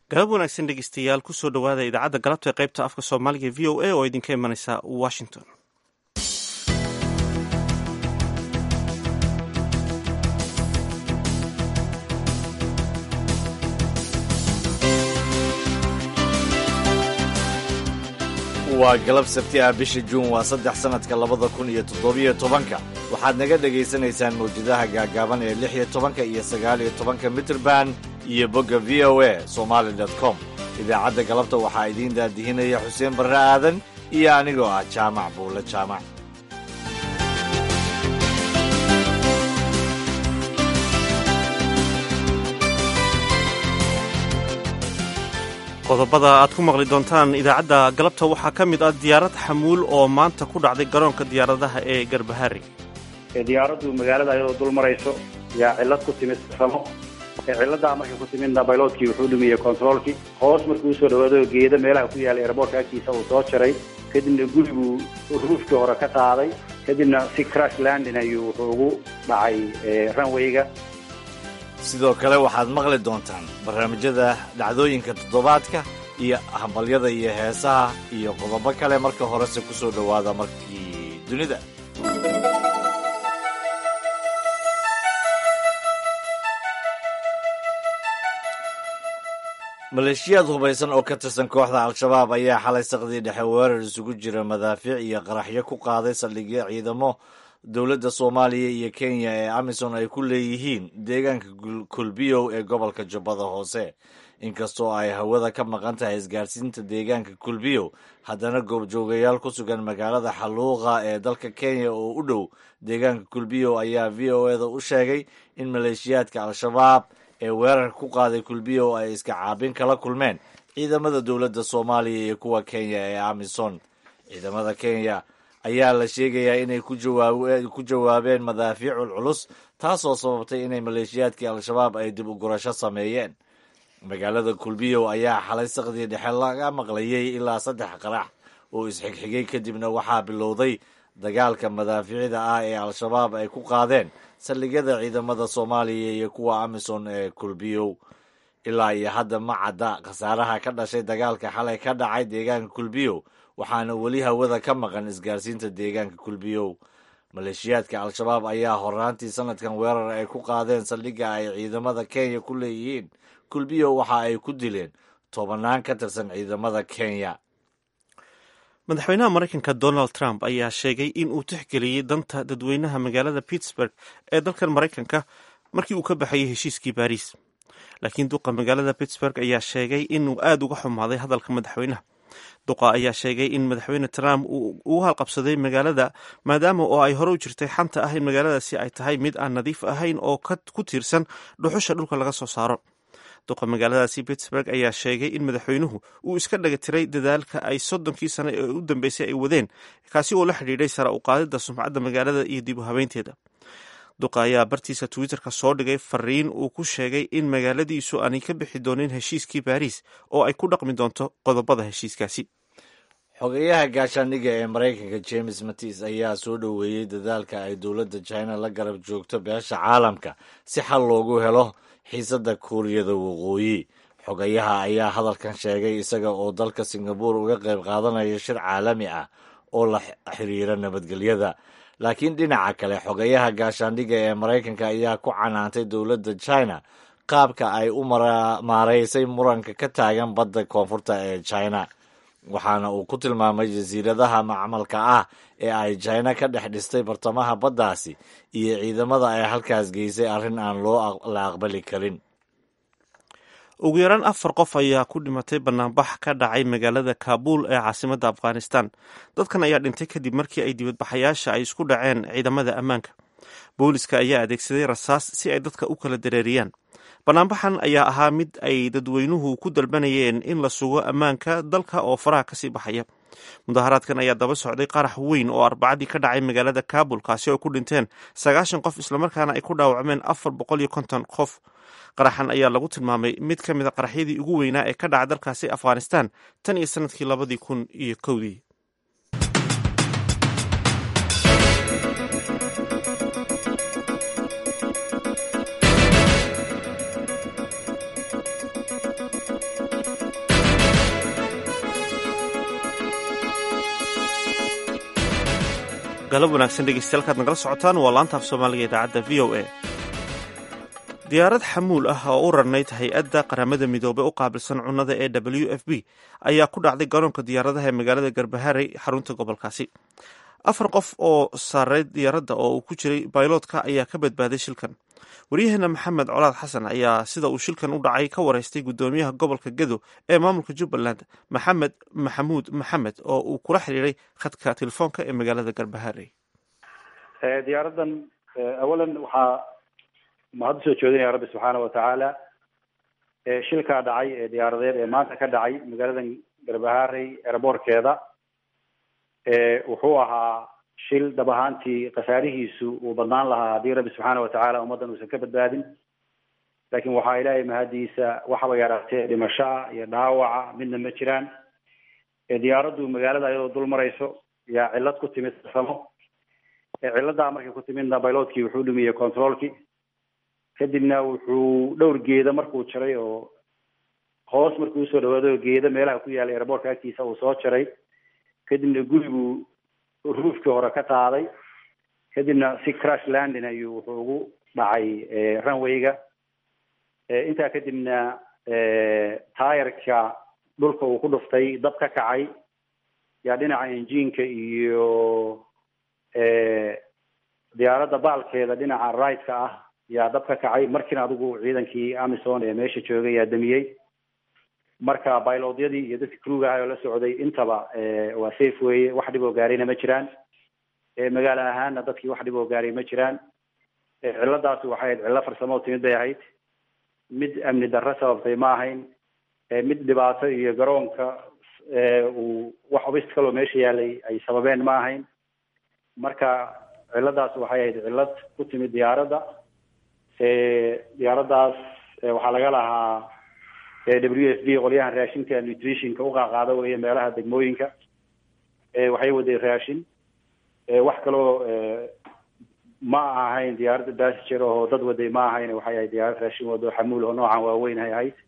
galab wanaagsan dhegeystayaal kusoo dhowaada idaacadda galabta ee qaybta afka soomaaliga v o a oo idinka imanaysa washington waa galab sabti ah bisha juun waa saddex sannadka labada kun iyo toddobiyo tobanka waxaad naga dhegaysanaysaan mawjadaha gaagaaban ee lix iyo tobanka iyo sagaal iyo tobanka mitrband iyo bogga v o a somaali com idaacadda galabta waxaa idiin daadihinaya xuseen barre aadan iyo anigoo ah jaamac buule jaamac qodobada aad ku maqli doontaan idaacadda galabta waxaa ka mid ah diyaarad xamuul oo maanta ku dhacday garoonka diyaaradaha ee garbahari diyaaraddu magaalada ayadoo dul marayso yaa cillad ku timid samo cilladaa markay ku timidna bayloodkii wuxuu dhumiyey controolkii hoos markuu usoo dhawaado geeda meelaha ku yaallay airboortka agtiisa uu soo jaray kadibna guriguu ruufkii hore ka qaaday kadibna si crash landin ayuu wuxuu ugu dhacay runwayga sidoo kale waxaad maqli doontaan barnaamijyada dhacdooyinka toddobaadka iyo hambalyada iyo heesaha iyo qodobo kale marka horese ku soo dhowaada markii dunida maleeshiyaad hubaysan oo ka tirsan kooxda al-shabaab ayaa xalay saqdii dhexe weerar isugu jira madaafiic iyo qaraxyo ku qaaday saldhigyo ciidamo dowladda soomaaliya iyo kenya ee amisom ay ku leeyihiin deegaanka kulbiyow ee gobolka jubbada hoose inkastoo ay hawada ka maqan tahay isgaarsiinta deegaanka kulbiyow haddana goobjoogayaal ku sugan magaalada xaluuqa ee dalka kenya oo u dhow deegaanka kulbiyow ayaa v o eda u sheegay in maleeshiyaadka al-shabaab ee weerarka ku qaaday kulbiyow ay iska caabin kala kulmeen ciidamada dowladda soomaaliya iyo kuwa kenya ee amisom ciidamada kenya ayaa la sheegayaa inay ku jawaabeen madaafiicul culus taasoo sababtay inay maleeshiyaadkii al-shabaab ay dib u gurasho sameeyeen magaalada kulbiyow ayaa xalay saqdii dhexe laga maqlayay ilaa saddex qarax oo isxigxigay kadibna waxaa bilowday dagaalka madaafiicda ah ee al-shabaab ay ku qaadeen saldhigyada ciidamada soomaaliya iyo kuwa amisom ee kulbiyow ilaa iyo hadda ma cadda khasaaraha ka dhashay dagaalka xalay ka dhacay deegaanka kulbiyow waxaana weli hawada ka maqan isgaarsiinta deegaanka kulbiyow maleeshiyaadka al-shabaab ayaa horaantii sanadkan weerar ay ku qaadeen saldhigga ay ciidamada kenya ku leeyihiin kulbiyow waxa ay ku dileen tobanaan ka tirsan ciidamada kenya madaxweynaha maraykanka donald trump ayaa sheegay in uu tixgeliyey danta dadweynaha magaalada pittsburg ee dalkan maraykanka markii uu ka baxayay heshiiskii baariis laakiin duqa magaalada pittsburg ayaa sheegay inuu aada uga xumaaday hadalka madaxweynaha duqa ayaa sheegay in madaxweyne trump uu halqabsaday magaalada maadaama oo ay hore u jirtay xanta ah in magaaladaasi ay tahay mid aan nadiif ahayn oo ku tiirsan dhuxusha dhulka laga soo saaro duqa magaaladaasi pittsburg ayaa sheegay in madaxweynuhu uu iska dhagatiray dadaalka ay soddonkii sano ee u dambeysay ay wadeen kaasi oo la xidhiidhay sara u qaadida sumcadda magaalada iyo dib u habeynteeda duqa ayaa bartiisa twitterka soo dhigay fariin uu ku sheegay in magaaladiisu aanay ka bixi doonin heshiiskii baariis oo ay ku dhaqmi doonto qodobada heshiiskaasi xogeyaha gaashaandhigga ee maraykanka james matis ayaa soo dhoweeyey dadaalka ay dowladda china la garab joogto beesha caalamka si xal loogu helo xiisadda kuuriyada waqooyi xogayaha ayaa hadalkan sheegay isaga oo dalka singabore uga qayb qaadanaya shir caalami ah oo la xiriira nabadgelyada laakiin dhinaca kale xogayaha gaashaandhigga ee maraykanka ayaa ku canaantay dowladda china qaabka ay u maaraysay muranka ka taagan badda koonfurta ee china waxaana uu ku tilmaamay jasiiradaha macmalka ah ee ay china ka dhex dhistay bartamaha baddaasi iyo ciidamada ay halkaas geysay arrin aan loo la aqbali karin ugu yaraan afar qof ayaa ku dhimatay banaanbax ka dhacay magaalada kaabuul ee caasimadda afghanistan dadkan ayaa dhintay kadib markii ay dibadbaxayaasha ay isku dhaceen ciidamada ammaanka booliska ayaa adeegsaday rasaas si ay dadka u kala dareeriyaan banaanbaxan ayaa ahaa mid ay dadweynuhu ku dalbanayeen in la sugo ammaanka dalka oo faraha kasii baxaya mudaharaadkan ayaa daba socday qarax weyn oo arbacadii ka dhacay magaalada kaabul kaasi oo ku dhinteen sagaashan qof islamarkaana ay ku dhaawacmeen afar boqol iyo konton qof qaraxan ayaa lagu tilmaamay mid ka mid a qaraxyadii ugu weynaa ee ka dhaca dalkaasi afghanistan tan iyo sanadkii labadii kun iyo kowdii galab wanaagsan dhegeystayaal kaad nagala socotaan waa laanta af soomaaliga idaacadda v o a diyaarad xamuul ah oo u rarnayd hay-adda qaramada midoobey u qaabilsan cunnada ee w f b ayaa ku dhacday garoonka diyaaradaha ee magaalada garbaharey xarunta gobolkaasi afar qof oo saaray diyaaradda oo uu ku jiray bayloodka ayaa ka badbaaday shilkan waryaheena maxamed colaad xasan ayaa sida uu shilkan u dhacay ka wareystay guddoomiyaha gobolka gedo ee maamulka jubbaland maxamed maxamuud maxamed oo uu kula xiriiray khadka telefoonka ee magaalada garbaharey diyaaradan awalan waxaa mahad usoo jeedinaya rabbi subxaana watacaala shilkaa dhacay ee diyaaradeed ee maanta ka dhacay magaaladan garbaharey eraboorkeeda wuxuu ahaa shil dab ahaantii khasaarihiisu uu badnaan lahaa haddii rabbi subxaana watacaala ummaddan uusan ka badbaadin laakiin waxaa ilaahay mahadiisa waxaba yaraatee dhimashoa iyo dhaawaca midna ma jiraan diyaaraddu magaalada ayadoo dul marayso yaa cillad ku timid farsamo cilladaa markay ku timidna bayloodkii wuxuu dhumiyey controolkii kadibna wuxuu dhowr geeda markuu jaray oo hoos markuu usoo dhawaado geeda meelaha ku yaallay airboortka agtiisa uu soo jaray kadibna guriguu ruufkii hore ka qaaday kadibna si crash landing ayuu wuxuu ugu dhacay runwayga intaa kadibna taayarka dhulka uu ku dhuftay dab ka kacay yaa dhinaca enjiinka iyo diyaaradda baalkeeda dhinaca right-ka ah yaa dab ka kacay markiina adigu ciidankii amison ee meesha joogay yaa damiyey marka bailodyadii iyo dadkii kruga ahay oo la socday intaba waa safe weye wax dhib oo gaarayna ma jiraan magaalo ahaanna dadkii wax dhib oo gaaray ma jiraan cilladaasi waxay ahayd cillo farsamo oo timid bay ahayd mid amni darro sababtay ma ahayn mid dhibaato iyo garoonka uu wax obist kaloo meesha yaalay ay sababeen ma ahayn marka cilladaas waxay ahayd cillad ku timid diyaaradda diyaaraddaas waxaa laga lahaa w f b qolyahan raashinka nutritionka uqaaqaada weye meelaha degmooyinka waxay waday raashin wax kaloo ma ahayn diyaaradda bassiger oo dad waday ma ahayn waxay ahayd diyaarad raashin wado xamuul oo noocan waaweyn hay ahayd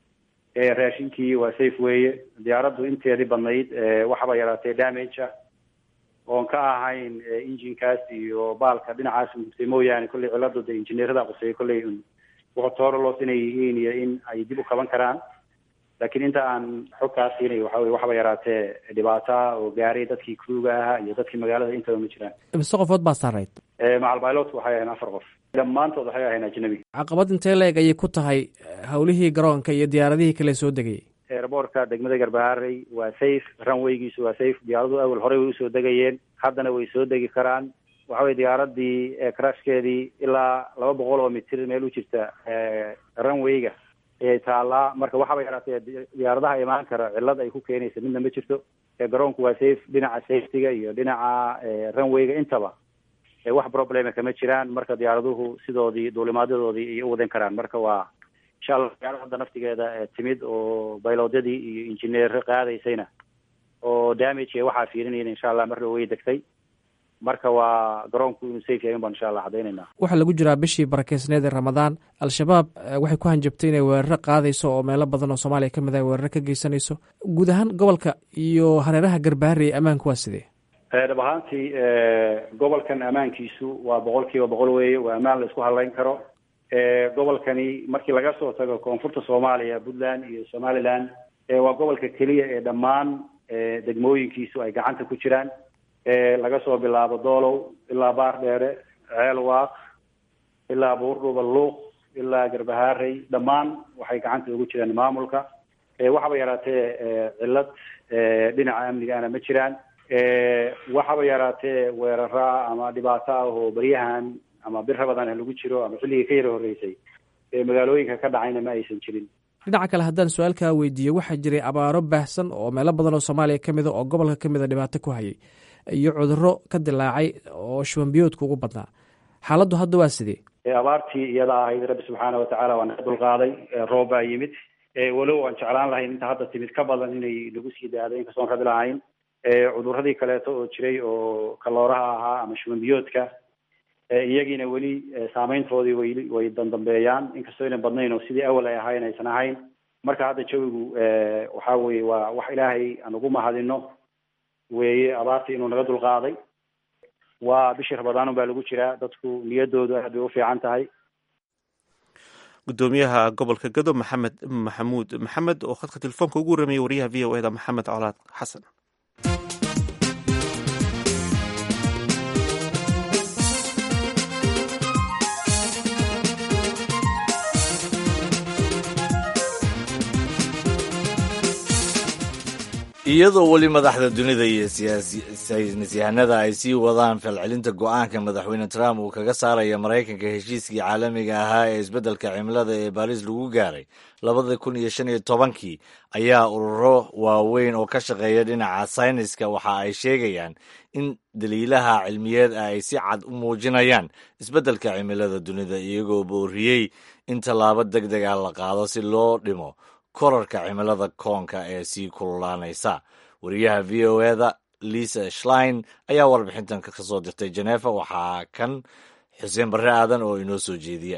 raashinkii waa safe weye diyaaraddu inteedii badnayd waxba yaraatee damage ah oon ka ahayn injinkaas iyo baalka dhinacaas gubtay mooyaane kolley cilladu de injineerada quseeyay kolley wuxutoorolos inay yihiin iyo in ay dib u qaban karaan laakiin inta aan xog kaa siinay waxa weye waxba yaraatee dhibaata oo gaaray dadkii kruga ahaa iyo dadkii magaalada intaba ma jiraan mise qofood baa saarayd macalbailot waxay ahayn afar qof dhammaantood waxay ahayn ajnabi caqabad intee la-eg ayay ku tahay howlihii garoonka iyo diyaaradihii kale soo degayay airboortka degmada garbaharey waa safe runwaygiisu waa safe diyaaradu awel horey way usoo degayeen haddana way soo degi karaan waxa weye diyaaradii crashkeedii ilaa laba boqol oo mitir meel u jirta runwayga ayay taallaa marka waxaba yaraatee diyaaradaha imaan kara cillad ay ku keenaysa midna ma jirto garoonku waa safe dhinaca safetyga iyo dhinaca runwayga intaba wax problema kama jiraan marka diyaaraduhu sidoodii duulimaadyadoodii ayay u wadan karaan marka waa insha allah diyaarad hadda naftigeeda timid oo baylodyadii iyo injineer qaadaysayna oo damage ee waxaa fiirinayna insha allah marna way degtay marka waa garoonku inuu safe yahay baan insha allah caddaynayna waxaa lagu jiraa bishii barakeysneed ee ramadaan al-shabaab waxay ku hanjabtay inay weeraro qaadayso oo meelo badan oo soomaaliya ka mid ah weeraro ka geysanayso guud ahaan gobolka iyo hareeraha garbaharey ammaanku waa sidee dhab ahaantii gobolkan ammaankiisu waa boqol kiiba boqol weeye waa ammaan la isku hadlayn karo gobolkani markii laga soo tago koonfurta soomaaliya puntland iyo somaliland waa gobolka keliya ee dhammaan degmooyinkiisu ay gacanta ku jiraan laga soo bilaabo doolow ilaa baar dheere ceel waaq ilaa buurdhuba luuq ilaa garbaharey dhammaan waxay gacanta ugu jiraan maamulka waxaba yaraatee cillad dhinaca amnigaana ma jiraan waxaba yaraatee weeraraa ama dhibaato ah oo beryahan ama bir rabadaan lagu jiro ama xilligii ka yara horreysay magaalooyinka ka dhacayna ma aysan jirin dhinaca kale haddaan su-aalkaa weydiiyo waxaa jiray abaaro baahsan oo meelo badan oo soomaaliya ka mida oo gobolka ka mida dhibaato ku hayay iyo cudurro ka dilaacay oo shubanbiyoodka ugu badnaa xaaladdu hadda waa sidee abaartii iyada ahayd rabbi subxaana watacaala waa naga dulqaaday roob baa yimid walow aan jeclaan lahayn inta hadda timid ka badan inay nagu sii daado inkastoon rabi lahayn cudurradii kaleeto oo jiray oo kalooraha ahaa ama shubanbiyoodka iyagiina weli saameyntoodii way way dandambeeyaan inkastoo aynan badnayn oo sidii awal ay ahayn aysan ahayn marka hadda jawigu waxa weye waa wax ilaahay aan ugu mahadino weeye abaartii inuu naga dulqaaday waa bishii rabadaanun baa lagu jiraa dadku niyadoodu aad bay u fiican tahay gudoomiyaha gobolka gado maxamed maxamuud maxamed oo khadka telefoonka ugu warramayay wariyaha v o eda maxamed colaad xasan iyadoo weli madaxda dunida iyo saynisyahanada ay sii wadaan falcelinta go-aanka madaxweyne trump uu kaga saaraya maraykanka heshiiskii caalamiga ahaa ee isbeddelka cimilada ee baariis lagu gaaray labada kun iyo shan iyo tobankii ayaa ururo waaweyn oo ka shaqeeya dhinaca sayniska waxa ay sheegayaan in daliilaha cilmiyeed ay si cad u muujinayaan isbeddelka cimilada dunida iyagoo booriyey in tallaabo deg deg ah la qaado si loo dhimo korarka cimilada koonka ee sii kululaanaysa wariyaha v o eda lisa schlein ayaa warbixintan ka soo dirtay jeneefa waxaa kan xuseen barre aadan oo inoo soo jeediya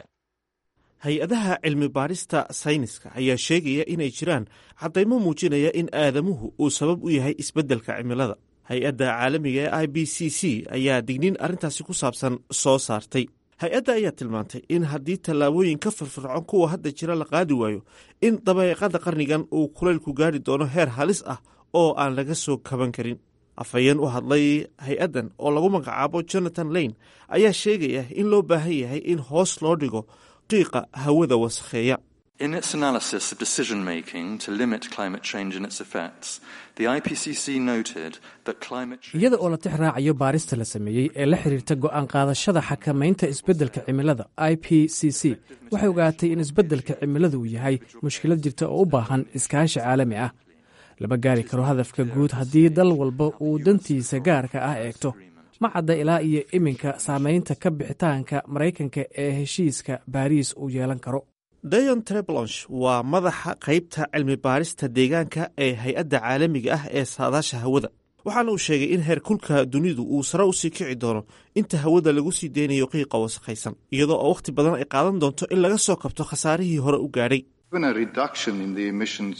hay-adaha cilmi baarista sayniska ayaa sheegaya inay jiraan caddaymo muujinaya in aadamuhu uu sabab u yahay isbeddelka cimilada hay-adda caalamiga ee i b c c ayaa digniin arrintaasi ku saabsan soo saartay hay-adda ayaa tilmaantay in haddii tallaabooyin ka firfircoon kuwa hadda jira la qaadi waayo in dabeeqada qarnigan uu kulaylku gaari doono heer halis ah oo aan laga soo kaban karin afhayeen u hadlay hay-addan oo lagu magacaabo jonathan lane ayaa sheegaya in loo baahan yahay in hoos loo dhigo qiiqa hawada wasakheeya In its analysis of decision making to limit climate change and its effects, the IPCC noted that climate change. iyada oo la tix raacayo baarista la sameeyey ee la xiriirta go'aan qaadashada xakamaynta isbeddelka cimilada i p c c waxay ogaatay in isbeddelka cimiladu uu yahay mushkilad jirta oo u baahan iskaashi caalami ah lama gaari karo hadafka guud haddii dal walba uu dantiisa gaarka ah eegto ma cadda ilaa iyo iminka saamaynta ka bixitaanka maraykanka ee heshiiska baariis uu yeelan karo dayon treblonch waa madaxa qaybta cilmi baarista deegaanka ee hay-adda caalamiga ah ee saadaasha hawada waxaana uu sheegay in heer kulka dunidu uu sare usii kici doono inta hawada lagu sii deynayo qiiqa wasakhaysan iyadoo oo wakhti badan ay qaadan doonto in laga soo kabto khasaarihii hore u gaadhay Even a reduction in the emissions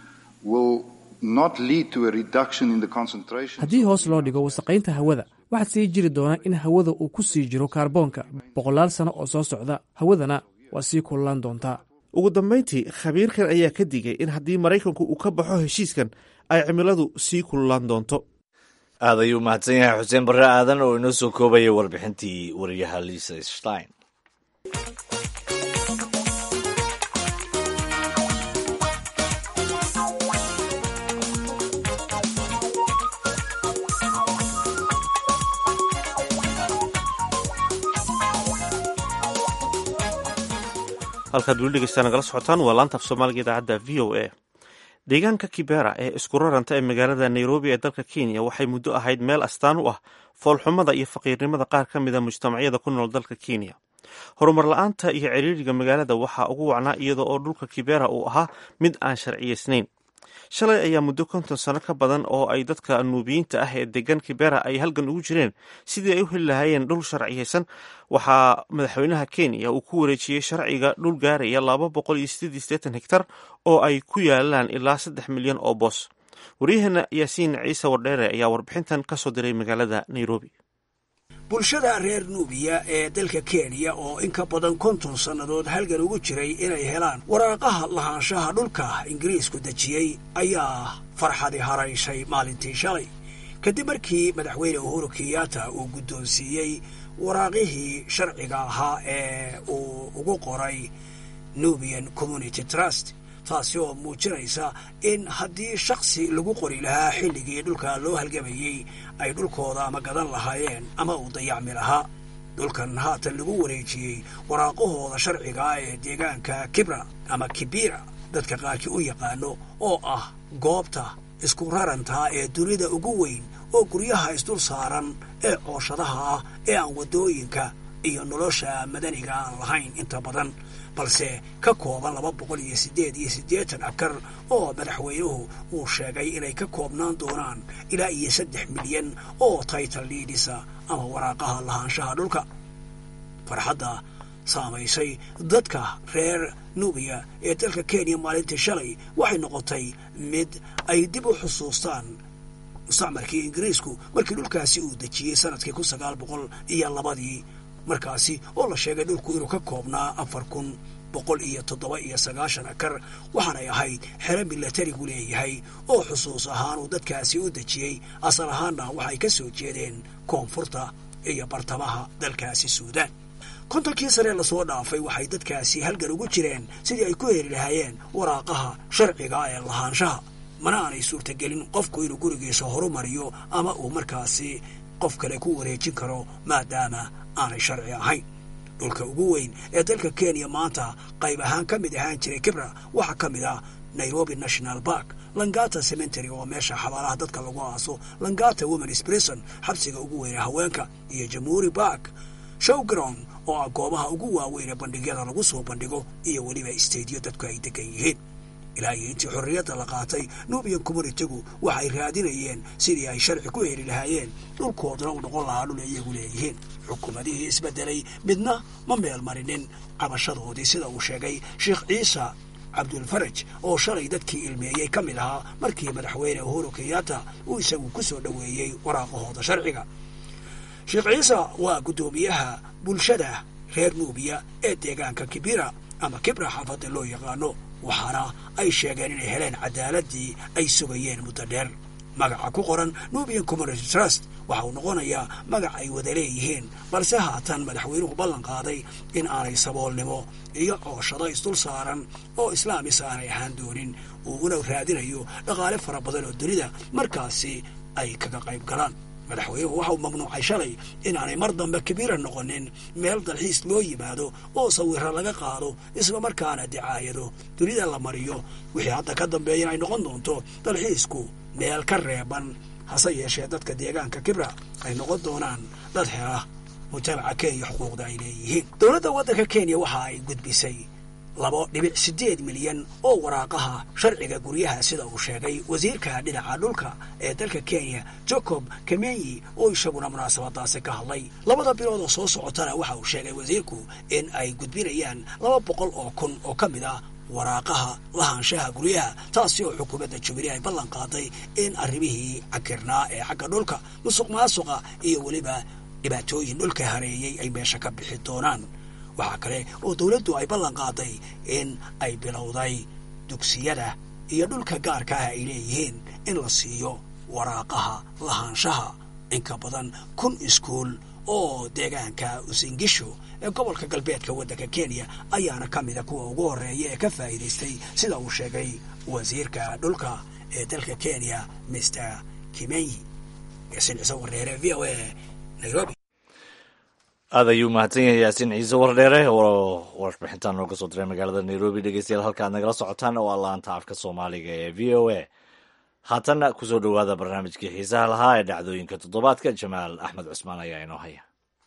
will not lead to a reduction in the concentration. haddii hoos loo dhigo wasaqaynta hawada waxaa sii jiri doona in hawada uu ku sii jiro kaarboonka boqolaal sano oo soo socda hawadana waa sii kululaan doontaa ugu dambayntii khabiirkan ayaa ka digay in haddii maraykanku uu ka baxo heshiiskan ay cimiladu sii kululaan doonto aad ayuu mahadsan yahay xuseen barre aadan oo inoo soo koobaya warbixintii wariyaha lisa stein halkaad weli dhegeystaan nagala socotaan waa laanta af soomaaliga idaacadda v o a deegaanka kibera ee isku raranta ee magaalada nairobi ee dalka kenya waxay muddo ahayd meel astaan u ah foolxumada iyo faqiirnimada qaar ka mida mujtamacyada ku nool dalka kenya horumar la-aanta iyo ciriiriga magaalada waxaa ugu wacnaa iyada oo dhulka kibera uu ahaa mid aan sharciyeysnayn shalay ayaa muddo konton sano ka badan oo ay dadka nuubiyiinta ah ee degan kibera ay halgan ugu jireen sidii ay u heli lahaayeen dhul sharciyeysan waxaa madaxweynaha kenya uu ku wareejiyey sharciga dhul gaaraya laba boqol iyo sideed iyo siddeetan hektar oo ay ku yaalaan ilaa saddex milyan oo boos waryaheena yaasiin ciise wardheere ayaa warbixintan ka soo diray magaalada nairobi bulshada reer nuubiya ee dalka kenya oo in ka badan konton sannadood halgan ugu jiray inay helaan waraaqaha lahaanshaha dhulka ingiriisku dejiyey ayaa farxadi harayshay maalintii shalay kadib markii madaxweyne uhuru kenyatta uu guddoonsiiyey waraaqihii sharciga ahaa ee uu ugu qoray nubian community trust taasi oo muujinaysa in haddii shaksi lagu qori lahaa xilligii dhulka loo halgamayey ay dhulkooda ama gadan lahaayeen ama uu dayacmi lahaa dhulkan haatan lagu wareejiyey waraaqahooda sharciga ee deegaanka kibra ama kibira dadka qaarkii u yaqaano oo ah goobta isku rarantaa ee dunida ugu weyn oo guryaha isdul saaran ee cooshadaha ah ee aan waddooyinka iyo nolosha madaniga aan lahayn inta badan balse ka kooban laba boqol iyo siddeed iyo siddeetan akar oo madaxweynuhu uu sheegay inay ka koobnaan doonaan ilaa iyo saddex milyan oo title liidisa ama waraaqaha lahaanshaha dhulka farxadda saamaysay dadka reer nubiya ee dalka kenya maalintii shalay waxay noqotay mid ay dib u xusuustaan mustacmarkii ingiriisku markii dhulkaasi uu dejiyey sanadkii kun sagaal boqol iyo labadii markaasi oo la sheegay dhulku inuu ka koobnaa afar kun boqol iyo toddoba iyo sagaashan akar waxaanay ahayd xero milatarigu leeyahay oo xusuus ahaan uu dadkaasi u dejiyey asal ahaanna waxay ka soo jeedeen koonfurta iyo bartamaha dalkaasi suudaan kontonkii sane lasoo dhaafay waxay dadkaasi halgan ugu jireen sidii ay ku heli lahaayeen waraaqaha sharciga ee lahaanshaha mana aanay suurtagelin qofku inuu gurigiisa horumariyo ama uu markaasi qof kale ku wareejin karo maadaama aanay sharci ahayn dhulka ugu weyn ee dalka kenya maanta qayb ahaan ka mid ahaan jiray kibra waxaa ka mid ah nairobi national park langata cementary oo meesha xabaalaha dadka lagu aaso langata womens prison xabsiga ugu weyne haweenka iyo jamhuuri park showground oo ah goobaha ugu waaweyn ee bandhigyada lagu soo bandhigo iyo weliba stadiyo dadku ay degan yihiin ilaa iyo intii xorriyadda la qaatay nubian communitigu waxay raadinayeen sidii ay sharci ku heli lahaayeen dhulkooduna u noqon lahaa dhul ay iyagu leeyihiin xukuumadihii isbeddelay midna ma meel marinin cabashadoodii sida uu sheegay sheekh ciisa cabdulfaraj oo shalay dadkii ilmeeyey ka mid ahaa markii madaxweyne uhuru kenyatta uu isagu ku soo dhoweeyey waraaqahooda sharciga sheekh ciisa waa guddoomiyaha bulshada reer nuubiya ee deegaanka kibira ama kibra xaafadda loo yaqaano waxaana ay sheegeen inay heleen cadaaladii ay sugayeen muddo dheer magaca ku qoran nubian community trust waxa uu noqonayaa magac ay wada leeyihiin balse haatan madaxweynuhu ballan qaaday in aanay saboolnimo iyo cooshado isdul saaran oo islaamis aanay ahaan doonin uu una raadinayo dhaqaale fara badan oo dunida markaasi ay kaga qayb galaan madaxweynuhu waxa uu mamnuucay shalay inaanay mar dambe kabiira noqonin meel dalxiis loo yimaado oo sawiro laga qaado islamarkaana dicaayado dunida la mariyo wixii hadda ka dambeeya ay noqon doonto dalxiisku meel ka reeban hase yeeshee dadka deegaanka kibra ay noqon doonaan dad hela mujtamaca kenya xuquuqda ay leeyihiin dowladda waddanka kenya waxa ay gudbisay labo dhibic siddeed milyan oo waraaqaha sharciga guryaha sida uu sheegay wasiirka dhinaca dhulka ee dalka kenya jacob kemenyi oo isaguna munaasabadaasi ka hadlay labada bilood oo soo socotana waxa uu sheegay wasiirku in ay gudbinayaan laba boqol oo kun oo ka mid ah waraaqaha lahaanshaha guryaha taasi oo xukuumadda jubilee ay ballan qaaday in arrimihii cakirnaa ee xagga dhulka musuq maasuqa iyo weliba dhibaatooyin dhulka hareeyey ay meesha ka bixi doonaan waxaa kale oo dowladdu ay ballan qaaday in ay bilowday dugsiyada iyo dhulka gaarka ah ay leeyihiin in la siiyo waraaqaha lahaanshaha inka badan kun iskuul oo deegaanka usingisho ee gobolka galbeedka waddanka kenya ayaana ka mida kuwa ugu horreeya ee ka faa'iidaystay sida uu sheegay wasiirka dhulka ee dalka kenya mister kimenyi yaasiin ciise wareere v o a nairobi aad ayuu mahadsan yahay yaasiin ciise wardheere oo warbixintan nooga soo diray magaalada nairobi dhegeystayaal halka ad nagala socotaan oo allaanta afka soomaaliga ee v o a haatanna kusoo dhowaada barnaamijkii xiisaha lahaa ee dhacdooyinka toddobaadka jamaal axmed cusmaan ayaa inoo haya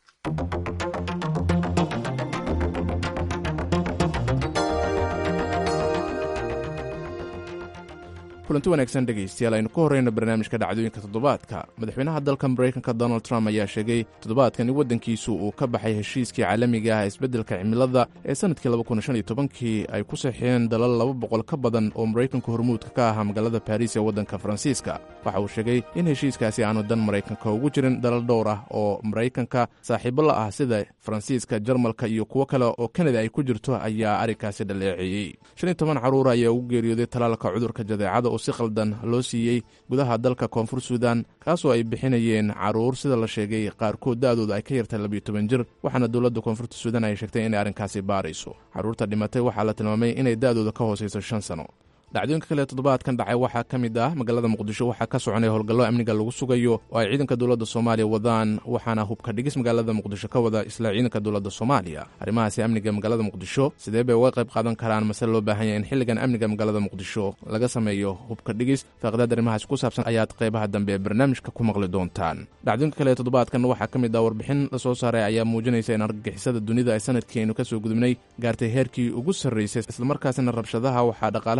kulanti wanaagsan dhegaystayaal aynu ka horreyno barnaamijka dhacdooyinka toddobaadka madaxweynaha dalka maraykanka donald trump ayaa sheegay toddobaadkan in waddankiisu uu ka baxay heshiiskii caalamiga ah isbeddelka cimilada ee sannadkii kii ay ku saxiixeen dalal laba boqol ka badan oo maraykanka hormuudka ka ahaa magaalada baariis ee waddanka faransiiska waxa uu sheegay in heshiiskaasi aanu dan maraykanka ugu jirin dalal dhowr ah oo maraykanka saaxiibo la ah sida faransiiska jarmalka iyo kuwo kale oo kanada ay ku jirto ayaa arrinkaasi dhaleeceeyey shan iyo toban carruur ayaa ugu geeriyooday talaalka cudurka jadeecada oo si qaldan loo siiyey gudaha dalka koonfur suudan kaasoo ay bixinayeen carruur sida la sheegay qaarkood da'dooda ay ka yartay labiyo toban jir waxaana dowladda koonfurta suudan ay sheegtay inay arrinkaasi baarayso carruurta dhimatay waxaa la tilmaamay inay da'dooda ka hoosayso shan sano dhacdooyinka kale toddobaadkan dhacay waxaa ka mid ah magaalada muqdisho waxaa ka soconaya howlgallo amniga lagu sugayo oo ay ciidanka dowladda soomaaliya wadaan waxaana hubka dhigis magaalada muqdisho ka wada isla ciidanka dowladda soomaaliya arrimahaasi amniga magaalada muqdisho sidee bay uga qayb qaadan karaan mase loo baahan yahay in xilligan amniga magaalada muqdisho laga sameeyo hubka dhigis faaqidaad arrimahaasi ku saabsan ayaad qaybaha dambe ee barnaamijka ku maqli doontaan dhacdooyinka kale toddobaadkan waxaa ka mid ah warbixin la soo saaray ayaa muujinaysa in argagixisada dunida ay sanadkii aynu ka soo gudubnay gaartay heerkii ugu sarraysay islamarkaasina rabshadaha waxaa dhaqaalaha dunida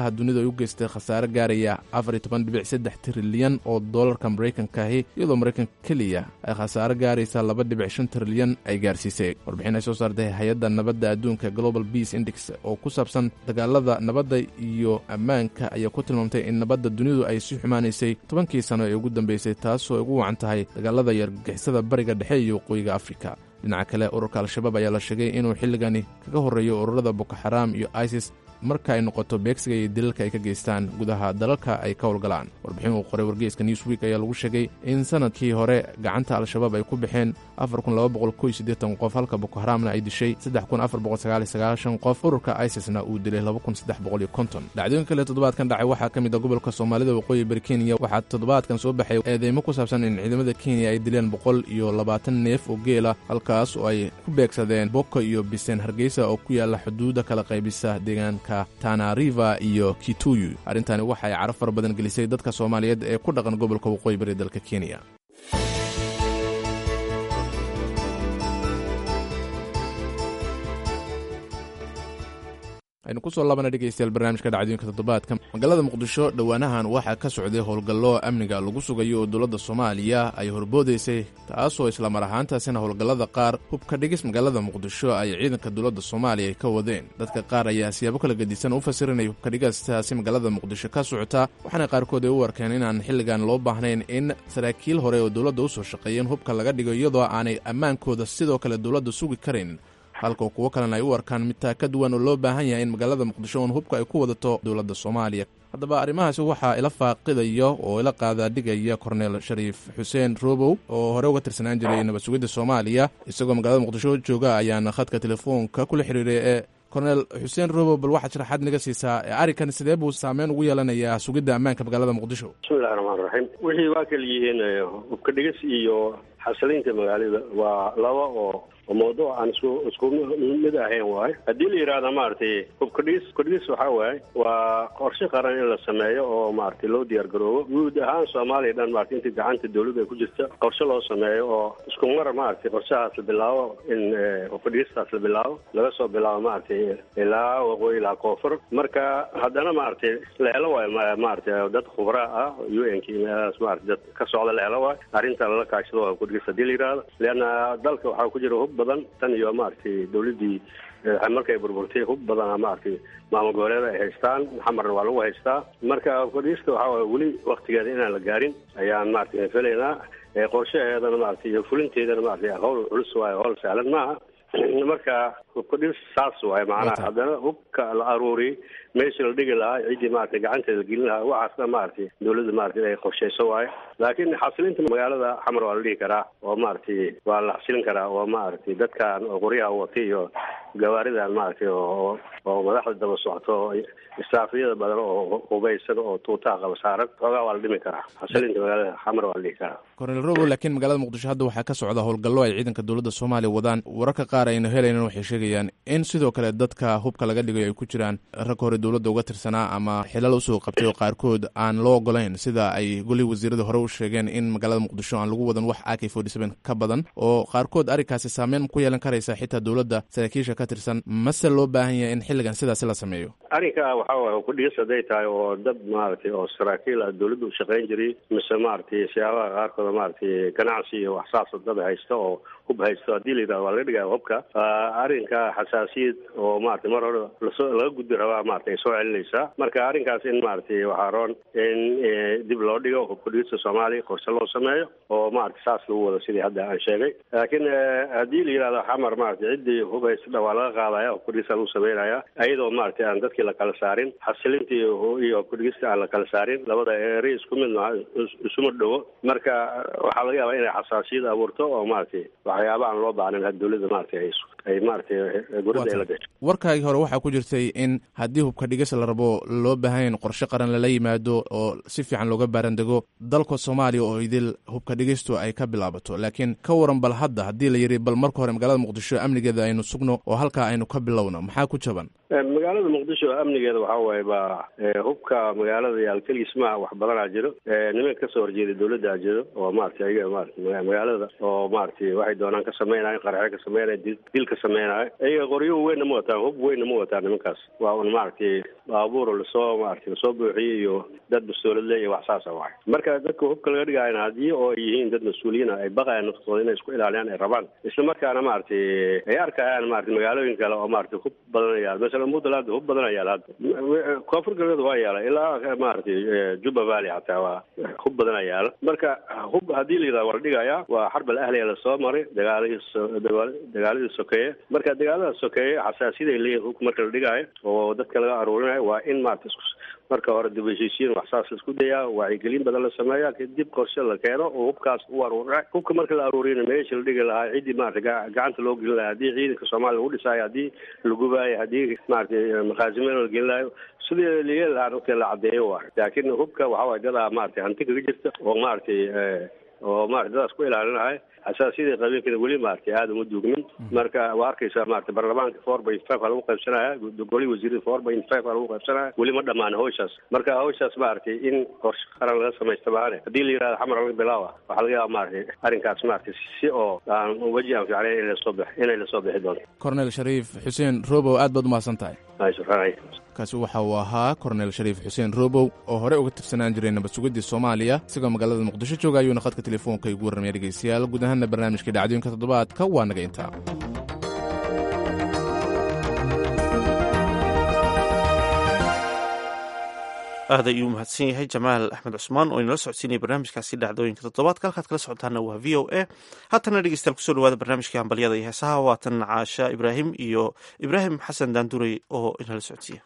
ay u geystay khasaare gaaraya afar iyo toban dhibic saddex trilyan oo doolarka maraykankaahi iyadoo maraykanka keliya ay khasaare gaaraysa laba dhibic shan trilyan ay gaarsiisay warbixin ay soo saartay hay-adda nabadda adduunka global peace index oo ku saabsan dagaalada nabadda iyo ammaanka ayaa ku tilmaamtay in nabadda dunidu ay sii xumaanaysay tobankii sano ee ugu dambeysay taasoo ay ugu wacan tahay dagaalada iyo argagixisada bariga dhexe iyo waqooyiga afrika dhinaca kale ururka al-shabaab ayaa la sheegay inuu xilligani kaga horreeyo ururada boko xaraam iyo isis marka ay noqoto beegsiga iyo dilalka ay ka geystaan gudaha dalalka ay ka howlgalaan warbixin uu qoray wargeyska newsweek ayaa lagu sheegay in sanadkii hore gacanta al-shabaab ay ku baxeen qof halka boko xaraamna ay dishay qof ururka isisna uu dilay dhacdooyin kale toddobaadkan dhacay waxaa ka mid a gobolka soomaalida waqooyi bari kenya waxaa toddobaadkan soo baxay eedeymo ku saabsan in ciidamada kenya ay dileen boqol iyo labaatan neef oo geela halkaas oo ay ku beegsadeen boko iyo biseen hargeysa oo ku yaalla xuduudda kala qaybisa deegaanka tanariva iyo kituyu arrintani waxay caro fara badan gelisay dadka soomaaliyeed ee ku dhaqan gobolka waqooyi bari dalka kenya aynu kusoo laabana dhegeystayaal barnaamijka dhacdooyinka toddobaadka magaalada muqdisho dhowaanahan waxaa ka socday howlgallo amniga lagu sugayo oo dowladda soomaaliya ay horboodaysay taasoo islamar ahaantaasina howlgallada qaar hubka dhigis magaalada muqdisho ay ciidanka dowladda soomaaliya ay ka wadeen dadka qaar ayaa siyaabo kala gedisan u fasirinaya hubka dhigastaasi magaalada muqdisho ka socota waxaana qaarkood ay u arkeen inaan xilligan loo baahnayn in saraakiil hore oo dowladda u soo shaqeeyeen hubka laga dhigo iyadoo aanay ammaankooda sidoo kale dowladda sugi karayn halka kuwo kalena ay u arkaan midtaa ka duwan oo loo baahan yahay in magaalada muqdisho uun hubka ay ku wadato dowladda soomaaliya haddaba arrimahaasi waxaa ila faaqidaya oo ila qaadaadhigaya korneel shariif xuseen robow oo hore uga tirsanaan jiray nabad sugidda soomaaliya isagoo magaalada muqdisho jooga ayaana khadka telefoonka kula xiriiray ee korneel xuseen robow bal waxaad sharaxaad naga siisaa arrinkan sidee buu saameyn ugu yeelanayaa sugidda ammaanka magaalada muqdisho bismillahi raxmaan raxiim wixii waa kala yihiin hubka dhigis iyo xasilinta magaalada waa laba oo oo mawduuc aan isku isku mid ahayn waayo haddii la yidhaahda maaragtay hubkadhigis hubkadhigis waxaa waaye waa qorshe qaran in la sameeyo oo maaragtay loo diyaar garoobo guud ahaan soomaaliya dhan maaragtay inta gacanta dawladda ay ku jirta qorshe loo sameeyo oo isku mar maaragtay qorshahaas la bilaabo in hubkadhigistaas la bilaabo laga soo bilaabo maaragtay ilaa waqooyi ilaa koonfur marka haddana maaragtay la helo waayo maaragtay dad khubraa ah u n k meelahaas maaragtay dad ka socda la helo waayo arrinta lala kaashado waa hubkadhigis haddii la yidhaahdo leanna dalka waxaa ku jira hub badan tan iyo maaragtay dawladdii markay burburtay hub badana maaragtay maamul goboleeda ay haystaan xamarna waa lagu haystaa marka hubkadhigista waxaa waay weli waktigeeda inaan la gaarin ayaan maaragtay felaynaa qorshaheedana maaragtay iyo fulinteedana maaragtay hawl culus waayo hawl sahlan maaha marka hubkadhigis saas waaye macnaha haddana hubka la aruuriyay meesha la dhigi lahaa ciddii maaragtay gacanteeda la gelin lahaa waxaasna maaragtay dawladda maaragtay ay qorshayso waayo laakiin xasilinta magaalada xamar waa la dhihi karaa oo maaragtay waa la xasilin karaa oo maaragtay dadkan oo qoryaha watay iyo gawaaridan maaragtay oo oo madaxda daba socoto istaafiyada badan oo hubaysan oo tuutaha qaba saaran xoogaa waa la dhimi karaa xasilinta magaalada xamar waa la dhihi karaa korneel robo laakiin magaalada muqdisho hadda waxaa ka socda howlgallo ay ciidanka dowladda soomaaliya wadaan wararka qaar aynu helaynan waxay sheegayaan in sidoo kale dadka hubka laga dhigayo ay ku jiraan rag hore dowladda uga tirsanaa ama xilal usoo qabtay oo qaarkood aan loo ogolayn sida ay golihii wasiirada hore u sheegeen in magaalada muqdisho aan lagu wadan wax ak forty seven ka badan oo qaarkood arrinkaasi saameyn ku yeelan karaysa xitaa dowladda saraakiisha ka tirsan mase loo baahan yahay in xilligan sidaasi la sameeyo arrinka waxaa waay hubkadhigis hadday tahay oo dad maaragtay oo saraakiil ah dawladda u shaqayn jiray mise maaragtay siyaabaha qaarkooda maaragtay ganacsi iyo waxsaasa dad haysta oo hub haysto haddii la yidhahdo waa laga dhigaya hubka arrinka xasaasiyad oo maaragtay mar hore lasoo laga gudbi rabaa maaragtay ay soo celinaysaa marka arrinkaas in maaragtay waxaa roon in dib loo dhigo hubkadhigista soomaaliya qorshe loo sameeyo oo maaragtay saas lagu wado sidii hadda aan sheegay laakiin haddii la yidhahdo xamar maaragtay ciddii hub haysta waa laga qaadaya hubkadhigista lagu sameynaya iyadoo maaragtay aan dadkii la kala saarin xasilinta iyo hubkadhigista aan la kala saarin labada eri isku mid maha isuma dhowo marka waxaa laga yaabaa inay xasaasiyad abuurto oo maaragtay waxyaaba aan loo baahnayn had dawladda maaragtay ay ay maaragtay gurada ay la gasho warkaagii hore waxaa ku jirtay in haddii hubka dhigis la rabo loo baahan in qorshe qaran lala yimaado oo si fiican looga baarandego dalka soomaaliya oo idil hubka dhigistu ay ka bilaabato laakiin ka waran bal hadda haddii la yidhi bal marka hore magaalada muqdisho amnigeeda aynu sugno oo halkaa aynu ka bilowno maxaa ku jaban magaalada muqdisho muqdisho amnigeeda waxaa waaye baa hubka magaalada yaal keligiis maa wax badanaa jiro niman kasoo horjeeda dawladdaa jiro oo maratay ayaga maarata magaalada oo maratay waxay doonaan ka samaynayo qaraxyo ka samaynayo dil ka samaynayo ayaga qoryo weynna ma wataan hub weynna ma wataan nimankaas waa un maaragtay baabuur lasoo maratay lasoo buuxiyey iyo dad mas-uulad iyo wax saasa waay marka dadka hubka laga dhigayna haddii oo ay yihiin dad mas-uuliyiina ay baqayaan naftooda inay isku ilaaliyaan ay rabaan isla markaana maaragtay ay arkayaan maratay magaalooyin kale oo maratay hub badan yaal masalan puntland hub badan yaal hadda koonfur galbeed waa yaala ilaa maaragtay juba valley xataa waa hub badan yaala marka hub haddii la yidhahdo waa la dhigayaa waa xarbal ahliya lasoo maray dagaalihii dagaaladii sokeeye marka dagaalada sokeeye xasaasiyaday leeyihin hubka marka la dhigaayo oo dadka laga aruurinayo waa in maarata marka hore dib heshiisiin wax saas laisku dayaa wacyigelin badan la sameeya kadib qorshe la keeno oo hubkaas u aruura hubka marka la aruuriyana meesha la dhigi lahaa ciddii maarata gacanta loo gelin lahaa haddii ciidanka soomaaliya lagu dhisaayo haddii la gubaayo haddii maaragtay makaasimeyn la gelin lahayo sidii layeeli lahaa dadka la caddeeyo waa laakiin hubka waxaa waay dadaa maaragtay hanti kaga jirta oo maaragtay oo maarata dadaas ku ilaalinahay xasaasiyadii qabiilkeeda weli maaragtay aada uma duugmin marka waa arkaysaa maarata baarlamaanka four by five aa lagu qaybsanaya golihii wasiirada four by five aa lagu qaybsanaya weli ma dhammaan hawshaas marka hawshaas maaragtay in qorshe qaran laga samaysta maane haddii la yihahdo xamar laga bilaawa waxaa laga yaaba maaragtay arrinkaas maaragtay si oo aan weji aan fiicnayn in lasoo bix inay lasoo bixi doonto kornel shariif xuseen robow aad baad umahadsan tahay kaasi waxa uu ahaa kornel shariif xuseen robow oo hore uga tirsanaan jiray nabad sugiddii soomaaliya isagoo magaalada muqdisho jooga ayuuna khadka telefoonka igu warramaya dhegeystayaal guud ahaanna barnaamijka dhacdooyinka toddobaadka waa naga intaa aad ayuu mahadsan yahay jamaal axmed cusmaan oo inala socodsiinaya barnaamijkaasi dhacdooyinka toddobaadka halkaad kala socotaana waa v o a haatana dhegeystayaal kusoo dhawaada barnaamijka hambalyada iyo heesaha waatan caasha ibraahim iyo ibraahim xasan daanduray oo inala socodsiiya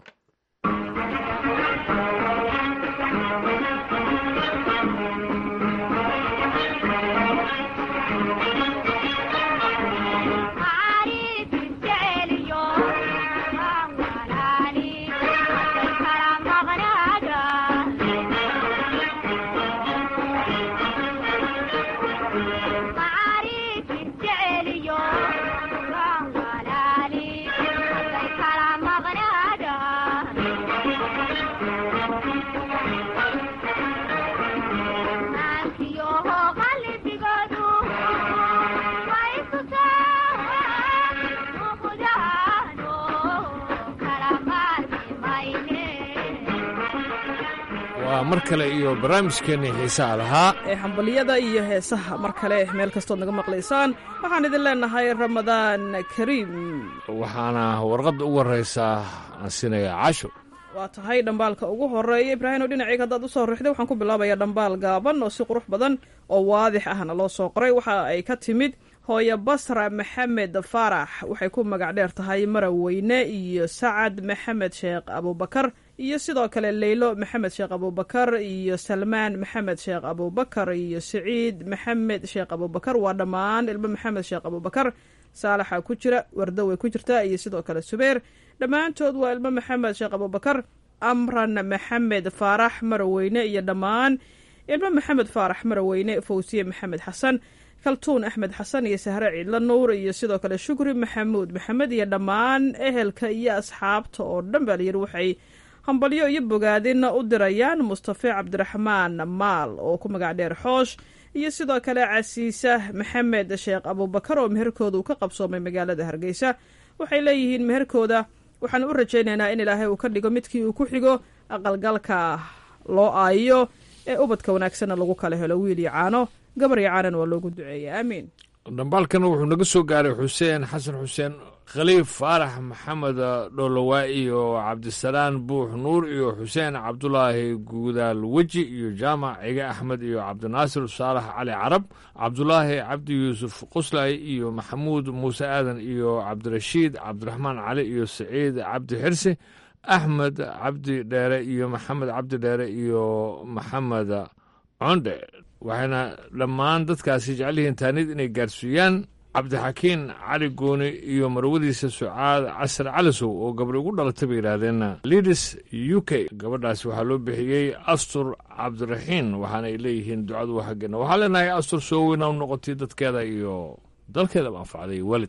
waa mar kale iyo barnaamijkeenii xiisaha lahaa ee hambalyada iyo heesaha mar kale meel kastood naga maqlaysaan waxaan idin leenahay ramadaan kariim waxaana warqadda ugu horraysaa aan siinayaa casho waa tahay dhambaalka ugu horeeya ibraahim oo dhinaceyga haddaad usoo rixday waxaan ku bilaabayaa dhambaal gaaban oo si qurux badan oo waadix ahna loo soo qoray waxa ay ka timid hooyo basra maxamed faarax waxay ku magac dheer tahay maraweyne iyo sacad maxamed sheekh abuubakar iyo sidoo kale leylo maxamed sheekh abuubakar iyo salmaan maxamed sheekh abuubakar iyo siciid maxamed sheekh abuubakar waa dhammaan ilmo maxamed sheekh abuubakar saalaxa ku jira wardo way ku jirtaa iyo sidoo kale subeer dhammaantood waa ilmo maxamed sheekh abuubakar amran maxamed faarax maraweyne iyo dhammaan ilmo maxamed faarax maraweyne fawsiye maxamed xasan kaltuun axmed xasan iyo sahre ciidla nuur iyo sidoo kale shukri maxamuud maxamed iyo dhammaan ehelka iyo asxaabta oo dhan baa layidhi waxay hambalyo iyo bogaadin u dirayaan mustafe cabdiraxmaan maal oo ku magac dheer xoosh iyo sidoo kale casiisa maxamed sheekh abuubakar oo meherkooda uu ka qabsoomay magaalada hargeysa waxay leeyihiin meherkooda waxaan u rajaynaynaa in ilaahay uu ka dhigo midkii uu ku xigo aqalgalka loo aayo ee ubadka wanaagsanna lagu kala helo wiil iyo caano gabar iyo caanana waa loogu duceeya aamiin dhambaalkana wuxuu naga soo gaaray xuseen xasan xuseen khaliif faarax maxamed dholowaa iyo cabdisalaan buux nuur iyo xuseen cabdulaahi guudaal weji iyo jaamac cige axmed iyo cabdinaasir saalax cali carab cabdulaahi cabdi yuusuf quslay iyo maxamuud muuse aadan iyo cabdirashiid cabdiraxmaan cali iyo saciid cabdi xirsi axmed cabdi dheere iyo maxamed cabdi dheere iyo maxamed condhe waxayna dhammaan dadkaasi jecelyihiin taanid inay gaarsiiyaan cabdixakiin cali gooni iyo marwadiisa sucaad casar calisow oo gabri ugu dhalatay bay yidhaahdeen lidis u k gabadhaasi waxaa loo bixiyey astur cabdiraxiin waxaana ay leeyihiin ducadu waa xaggeena waxaa leenahay astur soo weyna u noqotay dadkeeda iyo dalkeedaba anfacday waalidkeed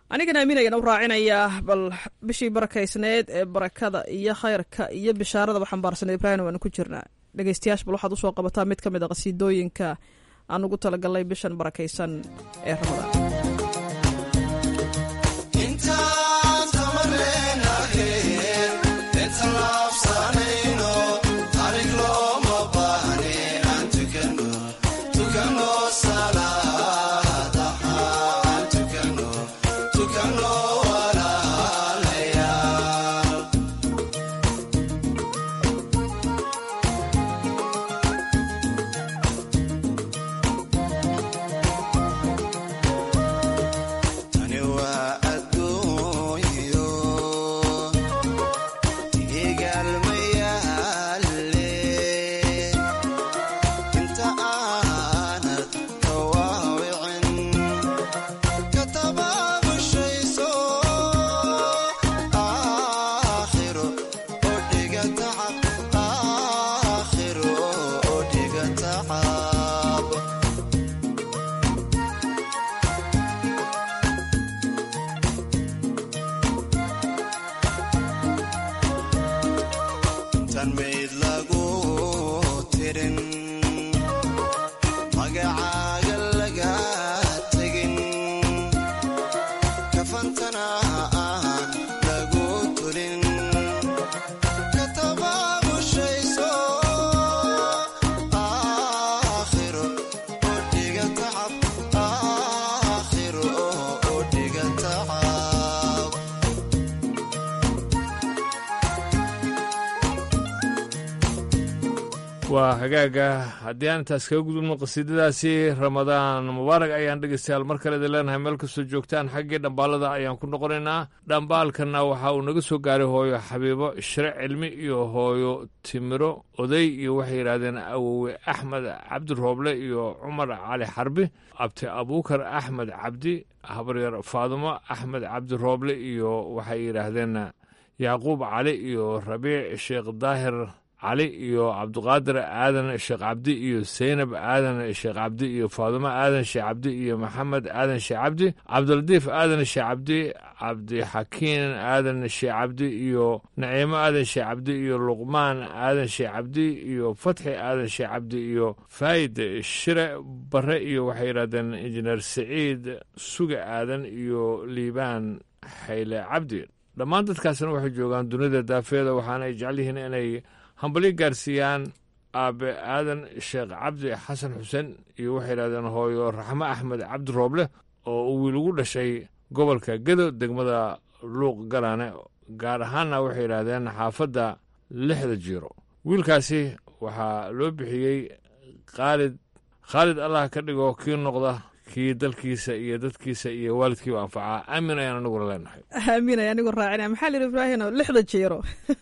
anigana amiin ayaan u raacinayaa bal bishii barakaysneed ee barakada iyo khayrka iyo bishaarada xambaarsanay ibraahim waanu ku jirnaa dhegeystayaasha bal waxaad usoo qabataa mid ka mid a qasiidooyinka aan ugu talagalnay bishan barakaysan ee ramadaan waa hagaaga haddii aan intaas kaga gudubno qasiidadaasi ramadaan mubaarak ayaan dhegeystayaal mar kale idin leenahay meel kastoo joogtaan xaggii dhambaalada ayaan ku noqonaynaa dhambaalkanna waxa uu naga soo gaaray hooyo xabiibo shire cilmi iyo hooyo timiro oday iyo waxay yidhaahdeen awowe axmed cabdi rooble iyo cumar cali xarbi abti abuukar axmed cabdi habaryar faadumo axmed cabdi rooble iyo waxay yidhaahdeen yacquub cali iyo rabiic sheekh daahir cali iyo cabdiqaadir aadan sheekh cabdi iyo seynab aadan sheekh cabdi iyo faadumo aadan sheekh cabdi iyo maxamed aadan sheekh cabdi cabdilatiif aadan sheekh cabdi cabdixakiin aadan sheekh cabdi iyo naciimo aadan sheekh cabdi iyo luqmaan aadan sheekh cabdi iyo fatxi aadan sheekh cabdi iyo faayid shire bare iyo waxay yidhahdeen injineer saciid suga aadan iyo liibaan xayle cabdi dhammaan dadkaasna waxay joogaan dunida daafeeda waxaana ay jecel yihiin inay hambalyo gaarsiiyaan aabe aadan sheekh cabdi xasan xuseen iyo waxay yidhahdeen hooyo raxmo axmed cabdi rooble oo uu wiil ugu dhashay gobolka gedo degmada luuq galaane gaar ahaanna waxay yidhaahdeen xaafadda lixda jiiro wiilkaasi waxaa loo bixiyey khaalid khaalid allah ka dhigo kii noqda kii dalkiisa iyo dadkiisa iyo waalidkiiba anfacaa aamin ayaan aniguna leenahay aamin ay anigu raacina maxaa lihi ibraahino lixda jeero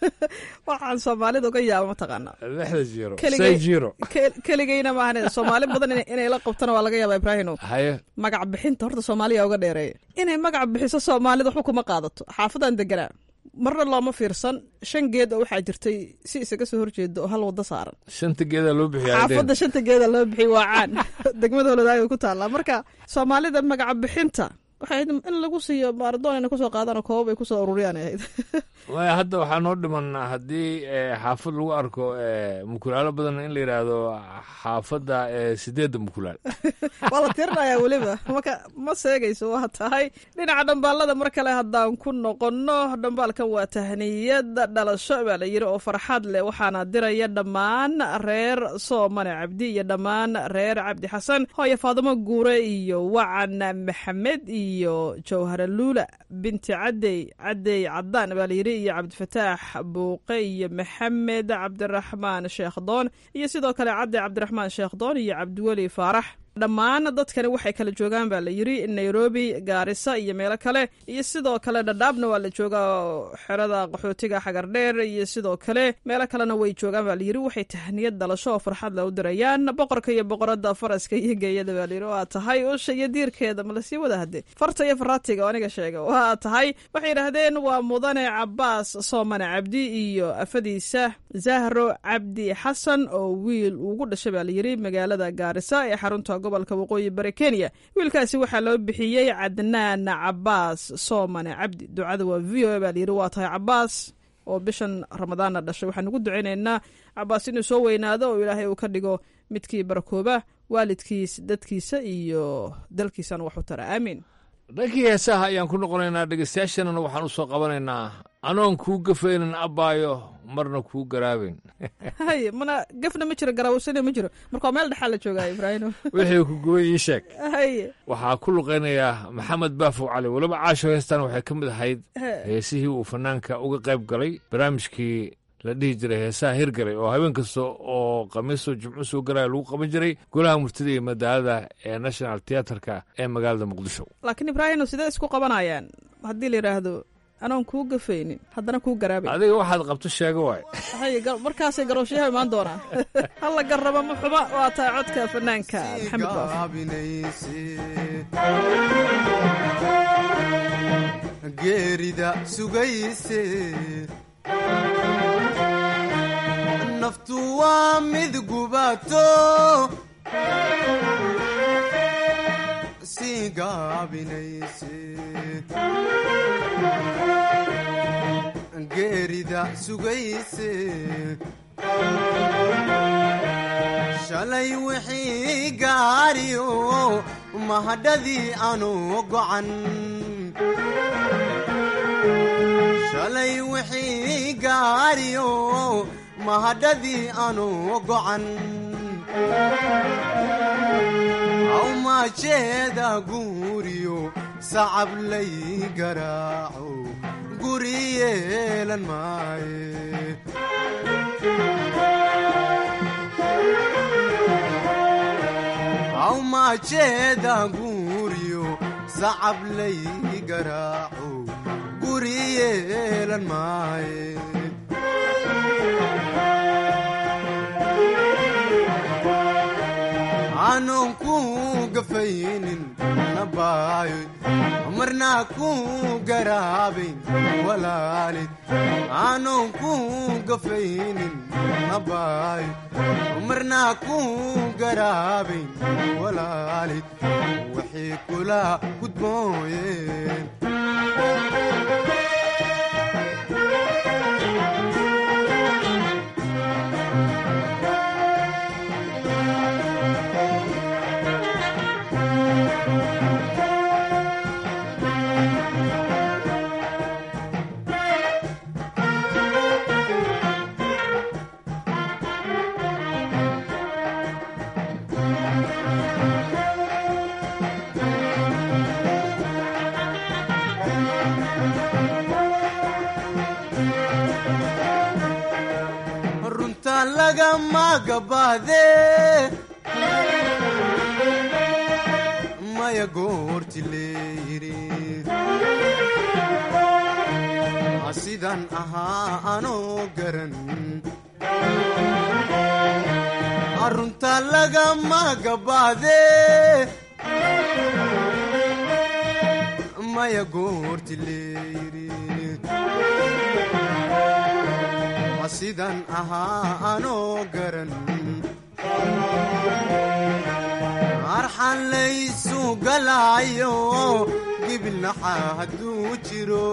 waxaan soomaalida uga yaaba mataqaana lixda jiiro Keligay- say jiiro Ke- keligayna maahan soomaali badan ina- inay la qabtana waa laga yaaba ibraahino haye magac bixinta horta soomaaliya uga dheereeya inay magac bixiso soomaalida waxba kuma qaadato xaafadan deganaa marna looma fiirsan shan geed oo waxaa jirtay si isaga soo horjeeda oo hal wado saaran shanta geedaa loo bixiyaa xaafadda shanta geeda loo bixiy waa caan degmada holodaaga ku taallaa marka soomaalida magaca bixinta waxay ahayd in lagu siiyo maaradoon inay kusoo qaadaan oo koobab ay kusoo ururiyaan ay ahayd waaya hadda waxaa noo dhiman haddii eh, xaafad lagu arko eh, mukulaalo badan in la yidhaahdo xaafadda eh, sideedda mukulaal waa la tirinayaa weliba marka ma seegayso waa tahay dhinaca dhambaalada mar kale haddaan ku noqonno dhambaalkan waa tahniyada dhalasho baa la yidhi oo farxad leh waxaana diraya dhammaan reer soomane cabdi iyo dhammaan reer cabdi xasan hooyo faadimo guure iyo wacan maxamed iyo jawhara luula binti cadey cadey cadaan baa la yidhi iyo cabdifataax buuqe iyo maxamed cabdiraxmaan sheekh doon iyo sidoo kale cabdi cabdiraxmaan sheekh doon iyo cabdiweli faarax dhammaan dadkani waxay kala joogaan baa la yidhi nairobi gaarisa iyo meelo kale iyo sidoo kale dhadhaabna waa la joogaa xerada qaxootiga xagardheer iyo sidoo kale meelo kalena way joogaan baa la yidhi waxay tahniyad dhalasho oo farxad le u dirayaan boqorka iyo boqorada faraska iyo geeyada baa la yidhi waa tahay usha iyo diirkeeda ma lasii wada hade farta iyo faraatiga oo aniga sheega waa tahay waxay yidhaahdeen waa mudane cabaas soomane cabdi iyo afadiisa zahro cabdi xasan oo wiil ugu dhashay baa la yidhi magaalada gaarisa ee xarunta gobolka waqooyi bari kenya wiilkaasi waxaa loo bixiyey cadnaan cabaas soomane cabdi ducada waa v o a baa layidhi waa tahay cabaas oo bishan ramadaanna dhashay waxaan ugu ducaynaynaa cabaas inuu soo weynaado oo ilaahay uu ka dhigo midkii barakooba waalidkiis dadkiisa iyo dalkiisana wax u tara aamiin dhankii heesaha ayaan ku noqonaynaa dhegeystayaashanana waxaan u soo qabanaynaa anoon kuu gafaynin abbaayo marna kuu garaabayn hay mana gafna ma jiro garaawsana ma jiro marka waa meel dhexaa la joogaa ibraahim wixii ku guban ii sheeg haye waxaa ku luqaynayaa maxamed baafow cali weliba caasho heestan waxay ka mid ahayd heesihii uu fanaanka uga qayb galay barnaamijkii la dhihi jiray heesaha hirgalay oo habeen kasta oo khamiiso jimco soo galaya lagu qaban jiray golaha murtida iyo madaalada ee national teaterka ee magaalada muqdisho laakiin ibraahim sidee isku qabanayaan haddii la yidhaahdo anoon kuu gafaynin haddana kuu garaabay adiga waxaad qabto sheego waay hay markaasay garooshayaha imaan doonaan halla garraba ma xuba waa tahay codka fanaanka maxamed geerida sugayse naftu waa mid gubato sii gaabinayse geerida sugayse shalay wixii gaariyo mahadhadii anu gocan shalay wixii gaariyo mahadhadii anu gocan awmaajeeda guuriyo sacab lay garaaco guri yeelan maaye awmaajeeda guuriyo sacab lay garaaco guri yeelan maaye aanon ku gafaynin nabaayo marnaa ku garaabayn walaalid aanon ku gafaynin nabaayo marnaa ku garaabayn walaalid waxay kula gudbooyeen runta lagama gabaade maya goorti leeyiri sidan ahaa anoo garan runta lagama gabaade maya goorti leeyiri sidan ahaa anoo garan arxan laysu galaayo gibilnaxa hadduu jiro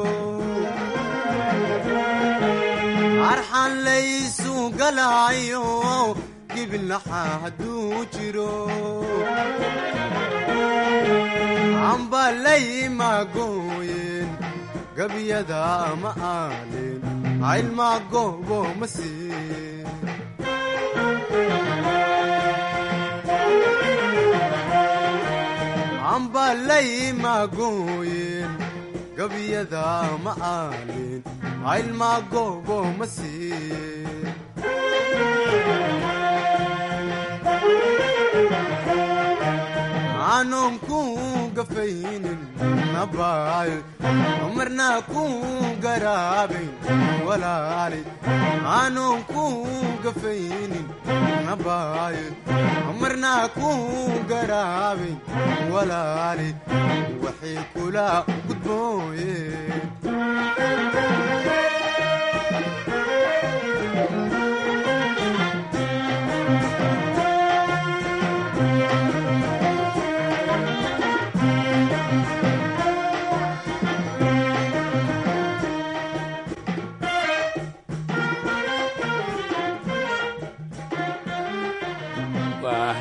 arxan laysu galaayo gibilnaxa hadduu jiro amba laymagooyeen gabyada ma aalin caylmaa goobo ma siin amba laymagooyeen gabyada ma aalin caylmaa goobo ma siin aanon ku gafaynin nabaayo marnaa ku garaabayn walaali aanon ku gafaynin nabaayo marnaa ku garaabayn walaali waxay kula gudbooyeen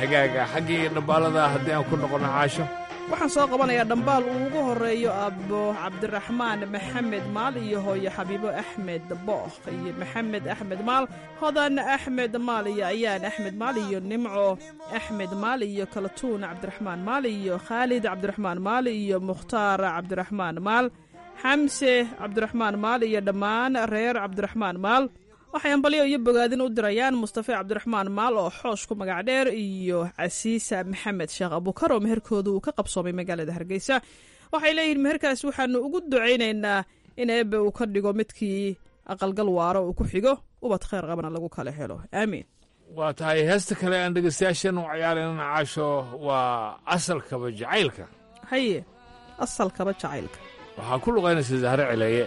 hagaaga xaggii dhambaalada haddii aan ku noqono caasho waxaan soo qabanayaa dhambaal uu ugu horeeyo abbo cabdiraxmaan maxamed maal iyo hooyo xabiibo axmed bookh iyo maxamed axmed maal hodan axmed maal iyo ayaan axmed maal iyo nimco axmed maal iyo kalatuun cabdiraxmaan maal iyo khaalid cabdiraxmaan maal iyo mukhtaar cabdiraxmaan maal xamse cabdiraxmaan maal iyo dhammaan reer cabdiraxmaan maal waxay ambalyo iyo bogaadin u dirayaan mustafe cabdiraxmaan maal oo xoosh ku magac dheer iyo casiisa maxamed sheekh abukar oo meherkooda uu ka qabsoomay magaalada hargeysa waxay leeyihiin meherkaas waxaanu ugu ducaynaynaa in eebbe uu ka dhigo midkii aqalgal waaro uu ku xigo ubad khayr qabana lagu kala helo aamiin waa tahay heesta kale aan dhegeystayaashan u ciyaaraynan caasho waa asalkaba jacaylka haye asalkaba jacaylka waxaa ku luqaynaysa zahre celeeye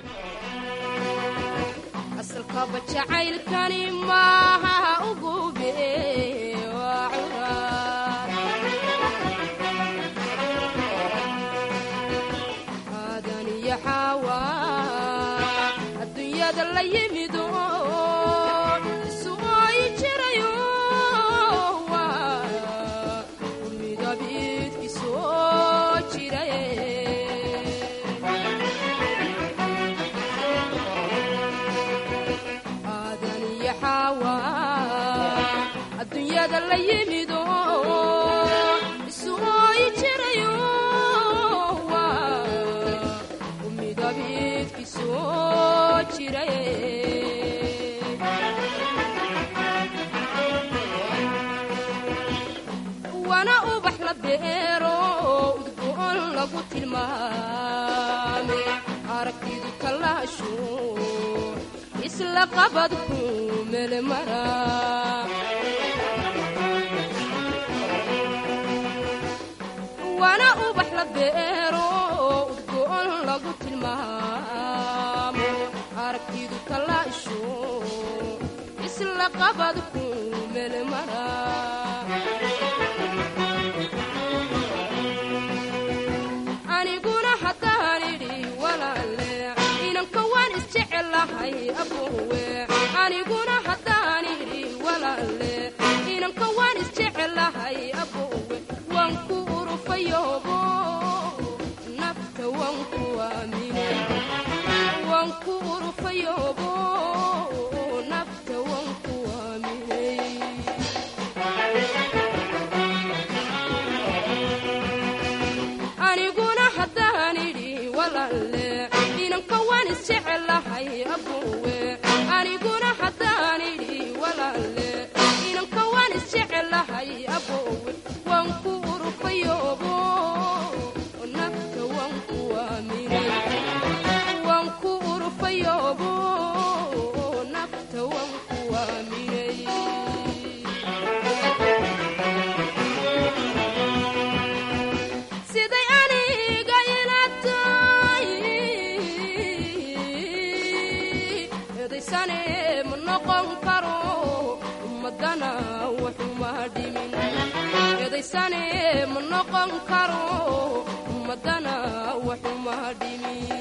asalkaba jacaylkani maaha ugube waa curaad aadan iyo xaawa adduunyada la yimid oo isu ooyi jirayo waa midabidki soo jiraye aadan iyo xaawa adduunyada la yimid oo isu ooyi jirayo waa midabidki soo jiraye wana ubax la beero udgoon lagu tilmaame aragtidu kalaasho isla qabadku melemara wana ubax la beero udgoon lagu tilmaamo aragtidu kalaasho isla qabadku melemara aniguna haddaan idhi walaale inanka waan isjecelahay abowe aniguna haddaan idhi walaale inanka waan isjecelahay abowe waan ku urufayoobo nafta waan ku aamine waan ku urufayoobo nafta waan ku aaminay aniguna haddaan idhi walaale inanka waan isjecelahay abowe aniguna haddaan idhi walaale inanka waan isjecelahay abowe waan ku urufayoobo nafta waan ku aaminay waan ku urufayoobo nafta waan ku aaminay siday aniga ila tahay edaysane ma noqon karo ummadana waxuma dhimin edaysane ma noqon karo ummadana waxuma dhimin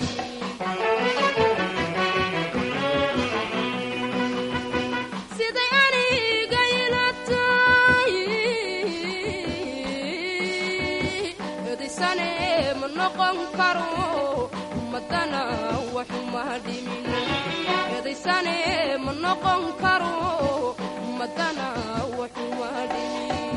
siday aniga ila tahay edaysane ma noqon karo ummadana waxuma dhimin edaysane ma noqon karo ummadana waxuma dhimin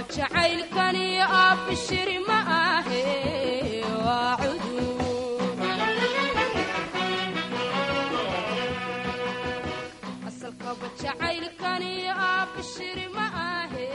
jacaylkani abshir ma ahe waa cudur asalkaba jacaylkani abshir ma ahe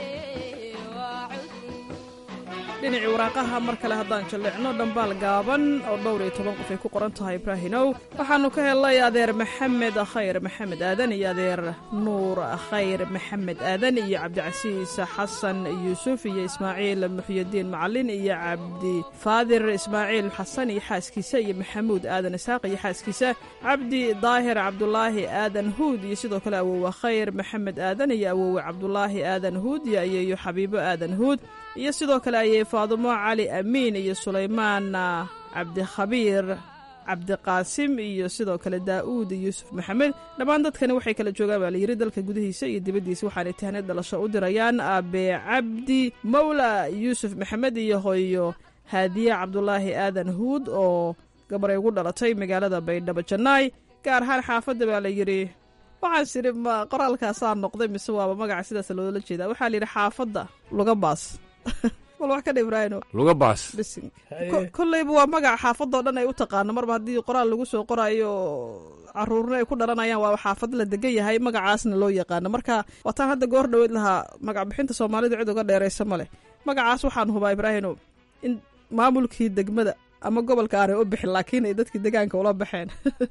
waa cudur dhinacii waraaqaha mar kale haddaan jalleecno dhambaal gaaban oo dhowr iyo toban qof ay ku qoran tahay ibraahinow waxaannu ka helnay adeer maxamed khayr maxamed aadan iyo adeer nuur khayr maxamed aadan iyo cabdicasiis xasan yuusuf iyo ismaaciil muxyidiin macalin iyo cabdi faadir ismaaciil xasan iyo xaaskiisa iyo maxamuud aadan isaaq iyo xaaskiisa cabdi daahir cabdulaahi aadan huud iyo sidoo kale awowe khayr maxamed aadan iyo awowe cabdulaahi aadan huud iyo ayeeyo xabiibo aadan huud iyo sidoo kale ayay faadumo cali amiin iyo sulaymaan cabdikhabiir cabdiqaasim iyo sidoo kale daa'uud yuusuf maxamed dhammaan dadkani waxay kala joogaan baa layidhi dalka gudihiisa iyo dibaddiisa waxaanay tahneed dhalasho u dirayaan aabe cabdi mawla yuusuf maxamed iyo hooyo haadiye cabdulaahi aadan huud oo gabaray ugu dhalatay magaalada baydhabo jannaay gaar ahaan xaafadda baa layidhi waxaan sidhi ma qoraalkaasaa noqday mise waaba magaca sidaas loola jeedaa waxaa layidhi xaafadda luga baas wal wax ka dha ibraahino luga baas bising kolleyba waa magaca xaafadoo dhan ay u taqaano marba haddii qoraal lagu soo qoraayo caruurna ay ku dhalanayaan waa xaafad la degan yahay magacaasna loo yaqaano marka waataan hadda goor dhoweyd lahaa magac bixinta soomaalida cid uga dheeraysa ma leh magacaas waxaan hubaa ibraahino in maamulkii degmada ama gobolka aanay u bixin laakiin ay dadkii degaanka ula baxeen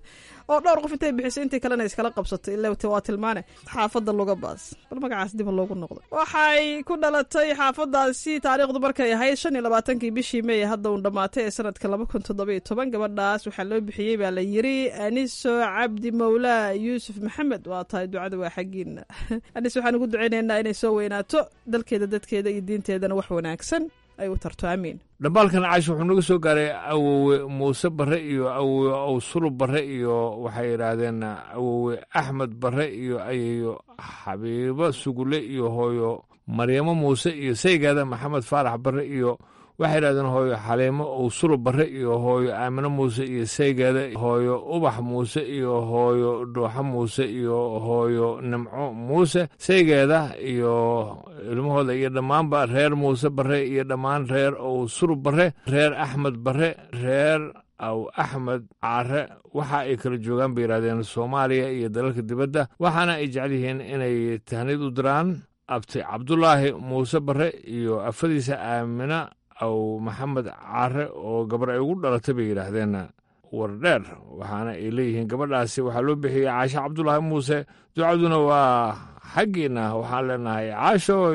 oo dhowr qof intay bixisay intii kalena iskala qabsatay ila waa tilmaane xaafadda luga baas bal magacaas dib loogu noqdo waxay ku dhalatay xaafadaasi taariikhdu markay ahayd shan iyo labaatankii bishii meey hadda uun dhammaatay ee sanadka laba kun toddoba iyo toban gabadhaas waxaa loo bixiyey baa la yiri aniso cabdi mawlaa yuusuf maxamed waa tahay ducada waa xaggiina anis waxaan ugu ducaynaynaa inay soo weynaato dalkeeda dadkeeda iyo diinteedana wax wanaagsan ay u tarto amiin dhambaalkan caash wuxuu naga soo gaaray awowe muuse barre iyo awowe awsulub barre iyo waxay yidhaahdeen awowe axmed barre iyo ayayo xabiibo sugule iyo hooyo maryamo muuse iyo saygaada maxamed faarax barre iyo waxay yidhahdeen hooyo xaliimo owsulub barre iyo hooyo aamino muuse iyo saygeeda hooyo ubax muuse iyo hooyo dhuuxo muuse iyo hooyo nimco muuse saygeeda iyo ilmahooda iyo dhammaanba reer muuse barre iyo dhammaan reer owsulub barre reer axmed barre reer aw axmed caare waxa ay kala joogaan bay yidhahdeen soomaaliya iyo dalalka dibadda waxaana ay jecel yihiin inay tahnid u diraan abti cabdulaahi muuse barre iyo afadiisa aamina aw maxamed caare oo gabar ay ugu dhalatay bay yidhaahdeen wardheer waxaana ay leeyihiin gabadhaasi waxaa loo bixiyey caasho cabdulaahi muuse ducaduna waa xaggiinna waxaan leenahay caashooy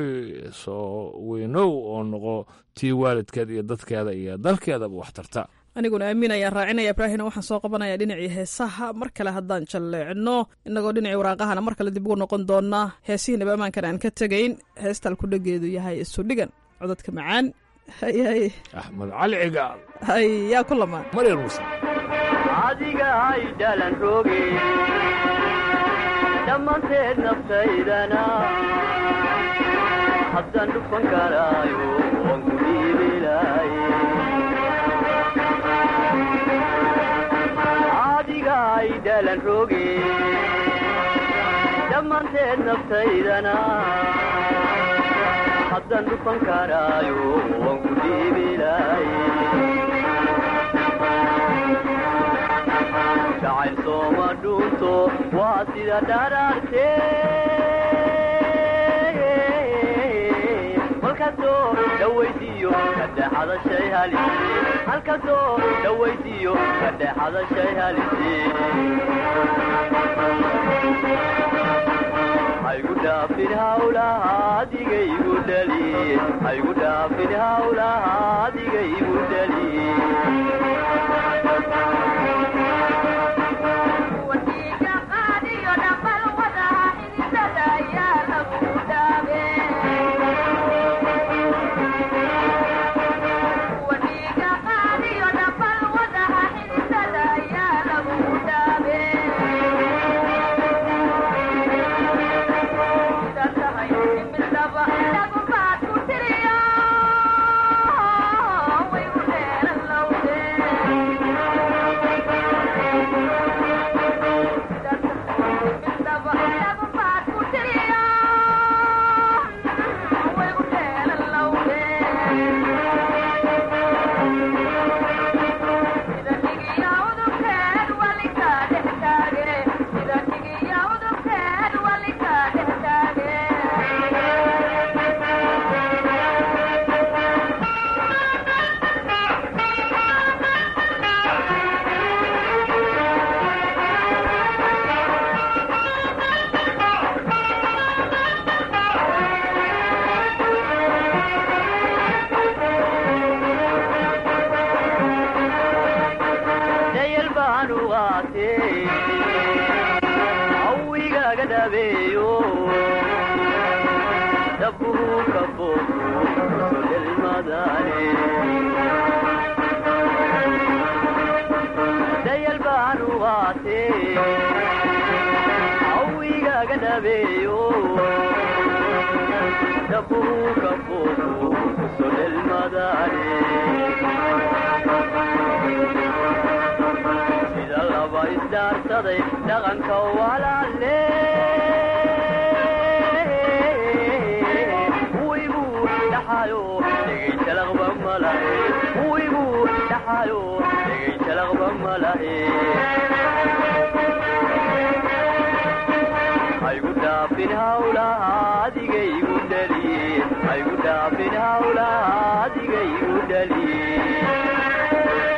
soo weynow oo noqo tii waalidkeed iyo dadkeeda iyo dalkeedaba wax tarta aniguna aamin ayaan raacinaya ibraahina waxaan soo qabanaya dhinacii heesaha mar kale haddaan jalleecno innagoo dhinacii waraaqahana mar kale dib ugu noqon doonaa heesihii nabamaankan aan ka tegayn heestal ku dhageedu yahay isudhigan codadka macaan hay hay axmed cali cigaal hay yaa ku lamaan maryar muuse adiga hay dhalan rooge dhammaanteed naftaydana haddaan dhufan karaayo waan ku dhiibilaaye adiga hay dhalan rooge dhammaanteed naftaydana haddaan dhufan karaayo waan ku dhiibilaaye jacayl sooma dhuunto waa sida dharaarte halkasoo dhawaysiiyo kadhexada shay halise halkasoo dhawaysiiyo kadhexada shay halise haygu dhaafin hawlaha adigaygu dhaliye haygu dhaafin hawlaha adigaygu dhaliye dabbuhu ka boobu sulilmadane dayal baanu qaate awigaga dhabeeyo dabbuhu ka boobu sulilmadane sida laba isdaarsaday dhaqanka walaale wigu dhaxayo dhegay jalaqba malahe wigu dhaxayo dhegay jalaqba malahe haygu dhaafin hawlaha adigaygu dhaliye haygu dhaafin hawlaha adigaygu dhaliye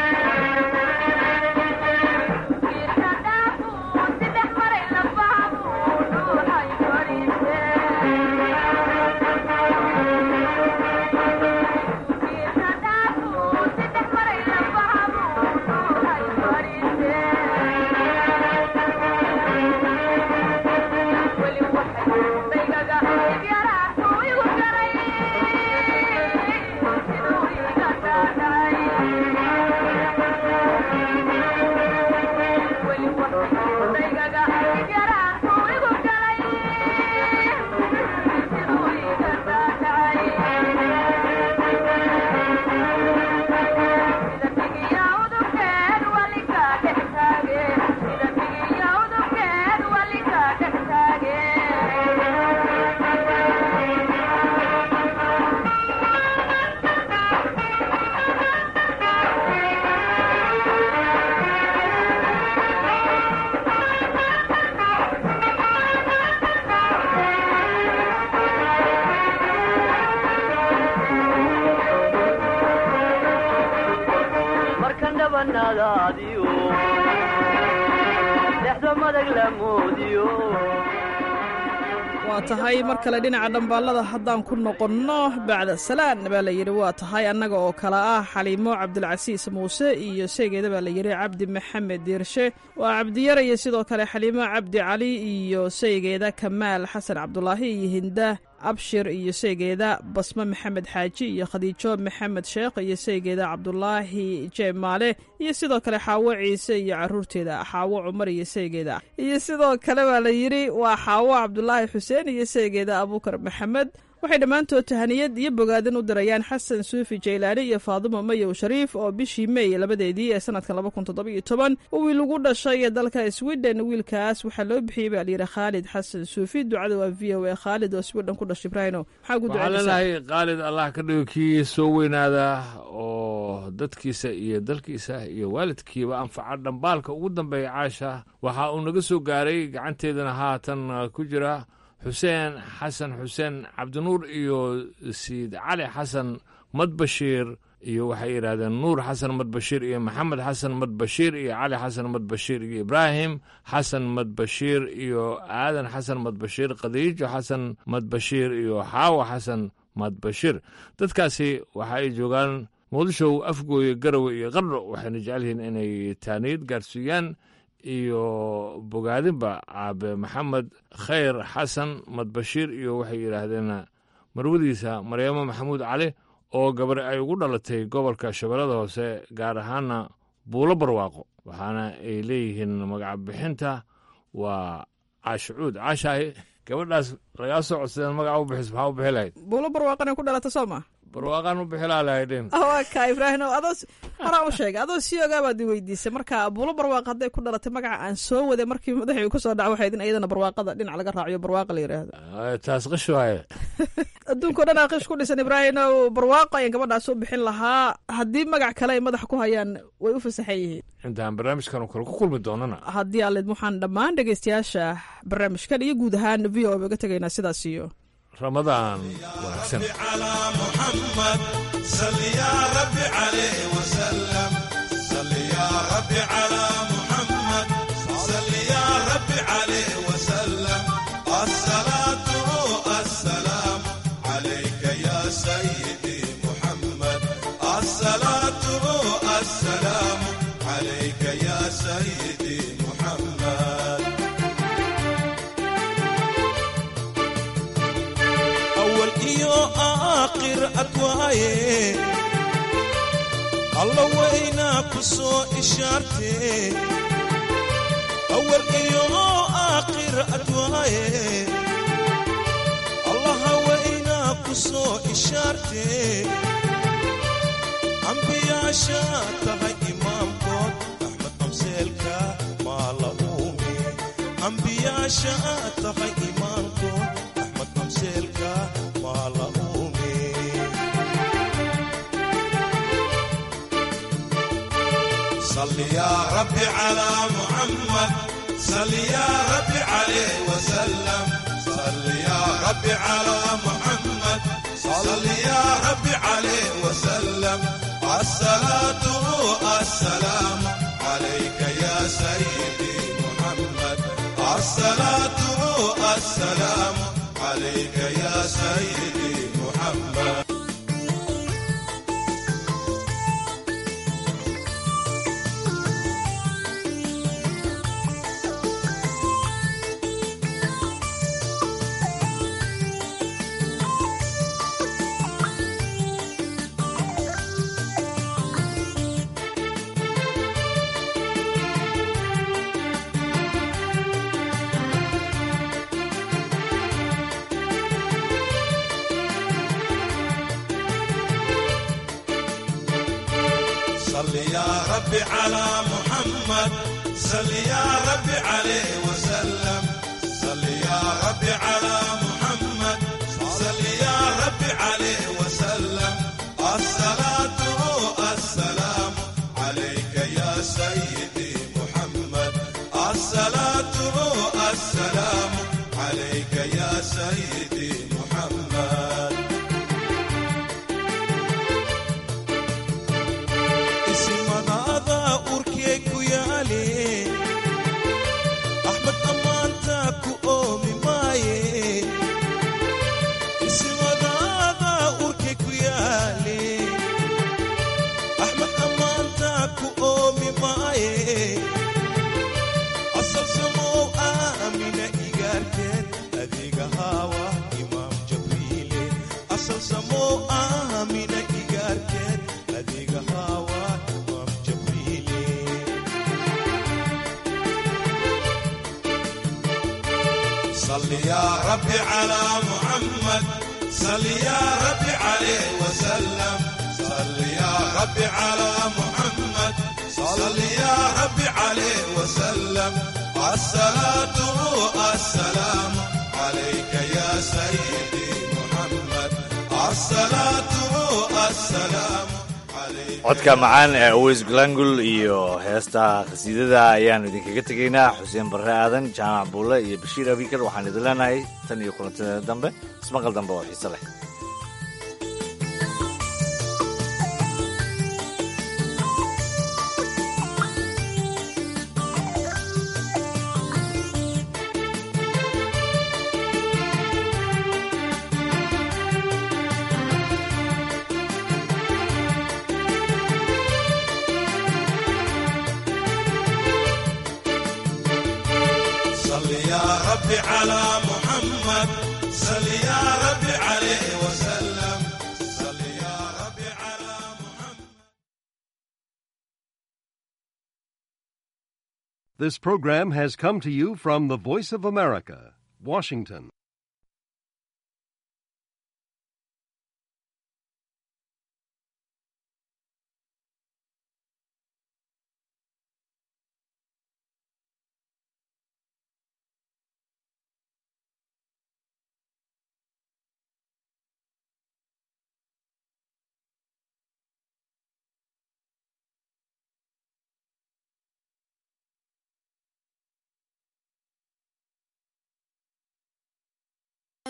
markan dhabanadaadiyo dhexda madag la moodiyo waa tahay mar kale dhinaca dhambaallada haddaan ku noqonno bacda salaan baa la yidhi waa tahay annaga oo kale ah xaliimo cabdilcasiis muuse iyo seegeeda baa la yidhi cabdi maxamed diirshe waa cabdiyare iyo sidoo kale xaliimo cabdi cali iyo seygeeda kamaal xasan cabdulaahi iyo hinda abshir iyo seygeeda basme maxamed xaaji iyo khadiijo maxamed sheekh iyo seygeeda cabdulaahi jeemaale iyo sidoo kale xaawo ciise iyo caruurteeda xaawo cumar iyo seygeeda iyo sidoo kale baa la yidhi waa xaawo cabdulaahi xuseen iyo seygeeda abuukar maxamed waxay dhammaantood tahaniyad iyo bogaadin u dirayaan xasan suufi jaylaani iyo faadumo mayow shariif oo bishii meey labadeedii ee sanadka laba kun toddoba-iyo toban uu wiil ugu dhashay dalka sweden wiilkaas waxaa loo bixiyey baa layidhi khaalid xasan suufi ducada waa v o a khaalid oo sweden ku dhashay ibraahino maxaa ugu waxaan ducaynaysaa leenahay khaalid allah ka dhigo kii soo weynaada oo dadkiisa iyo dalkiisa iyo waalidkiiba anfaca dhambaalka ugu dambeeya caasha waxa uu naga soo gaaray gacanteedana haatan ku jira xuseen xasan xuseen cabdinuur iyo siid cali xasan madbashiir iyo waxay yidhahdeen nuur xasan madbashiir iyo maxamed xasan madbashiir iyo cali xasan madbashiir iyo ibraahim xasan madbashiir iyo aadan xasan madbashiir khadiijo xasan madbashiir iyo xaawa xasan madbashiir dadkaasi waxa ay joogaan muqdishow afgooye garowe iyo qardho waxayna jecel yihiin inay taaniyad gaarsiiyaan iyo bogaadinba aabe maxamed khayr xasan madbashiir iyo waxay yidhaahdeen marwadiisa maryaamo maxamuud cali oo gabar ay ugu dhalatay gobolka shabeellada hoose gaar ahaana buulo barwaaqo waxaana ay leeyihiin magaca bixinta waa caashicuud caashaahi gabadhaas lagaa soo codsadeen magaca u bixis maxaa u bixi lahayd buulo barwaaqanay ku dhalata soo ma barwaaqaan u bixi laa lahaydeen waa ka ibraahim adoo horaan u sheegay adoo sii ogaa baad i weydiisay marka buulo barwaaqa hadday ku dhalatay magaca aan soo waday markii madaxii ku soo dhaca waxayd in iyadana barwaaqada dhinac laga raaciyo barwaaqa la yidhaahdo taas qish waaye adduunka o dhan aaqish ku dhisan ibraahim oo barwaaqo ayaan gabadhaas u bixin lahaa haddii magac kale ay madaxa ku hayaan way u fasaxan yihiin intaan barnaamijkan oo kale ku kulmi doonana haddii aalid waxaan dhammaan dhegaystayaasha barnaamijkan iyo guud ahaan v o uga tegaynaa sidaas iyo ramadaan wanaagsan محمد صل يا رب عليه وسلم صل يا رب على محمد صل يا رب عليه وسلم الصلاة السلام عليك يا سيدي محمد الصلاة السلام عليك يا سيدي محمد iyo aakhir adwaaye alla weynaa ku soo ishaartee awal iyo aakhir adwaaye allaha weynaa ku soo ishaartee ambiyaasha tahay imaamkood axmed amseelka maa la uume ambiyaasha tahay imaamkood axmed amseelka maa la uume صل يا ربي على محمد صل يا ربي عليه وسلم صل يا ربي على محمد صل يا ربي عليه وسلم الصلاة السلام عليك يا سيدي محمد الصلاة السلام عليك يا سيدي محمد صل يا ربي على محمد صل يا ربي عليه وسلم صل يا ربي على محمد صل يا ربي عليه وسلم الصلاة السلام عليك يا سيدي محمد الصلاة السلام عليك يا سيدي محمد isimadaada urkee ku yaale axmed ammaanta ku oomi maaye isimadaada urkee ku yaale axmed ammaanta ku oomi maaye asal samow aamina igaarteed adeega haawa imaam jabriile asal samow aamina igaarteed adeega haawa imaam jabriile صل يا ربي على محمد صل يا ربي عليه وسلم صل يا ربي على محمد صل يا ربي عليه وسلم الصلاة السلام عليك يا سيدي محمد الصلاة السلام codka macaan ee aweys glangul iyo heesta khasiidada ayaanu idinkaga tegaynaa xuseen barre aadan jaamac buulle iyo bashiir abikar waxaan idin leenahay tan iyo kulantadeena dambe ismaqal dambe oo xiise leh صل يا ربي على محمد صل يا ربي عليه وسلم صل يا ربي على This program has come to you from the Voice of America, Washington.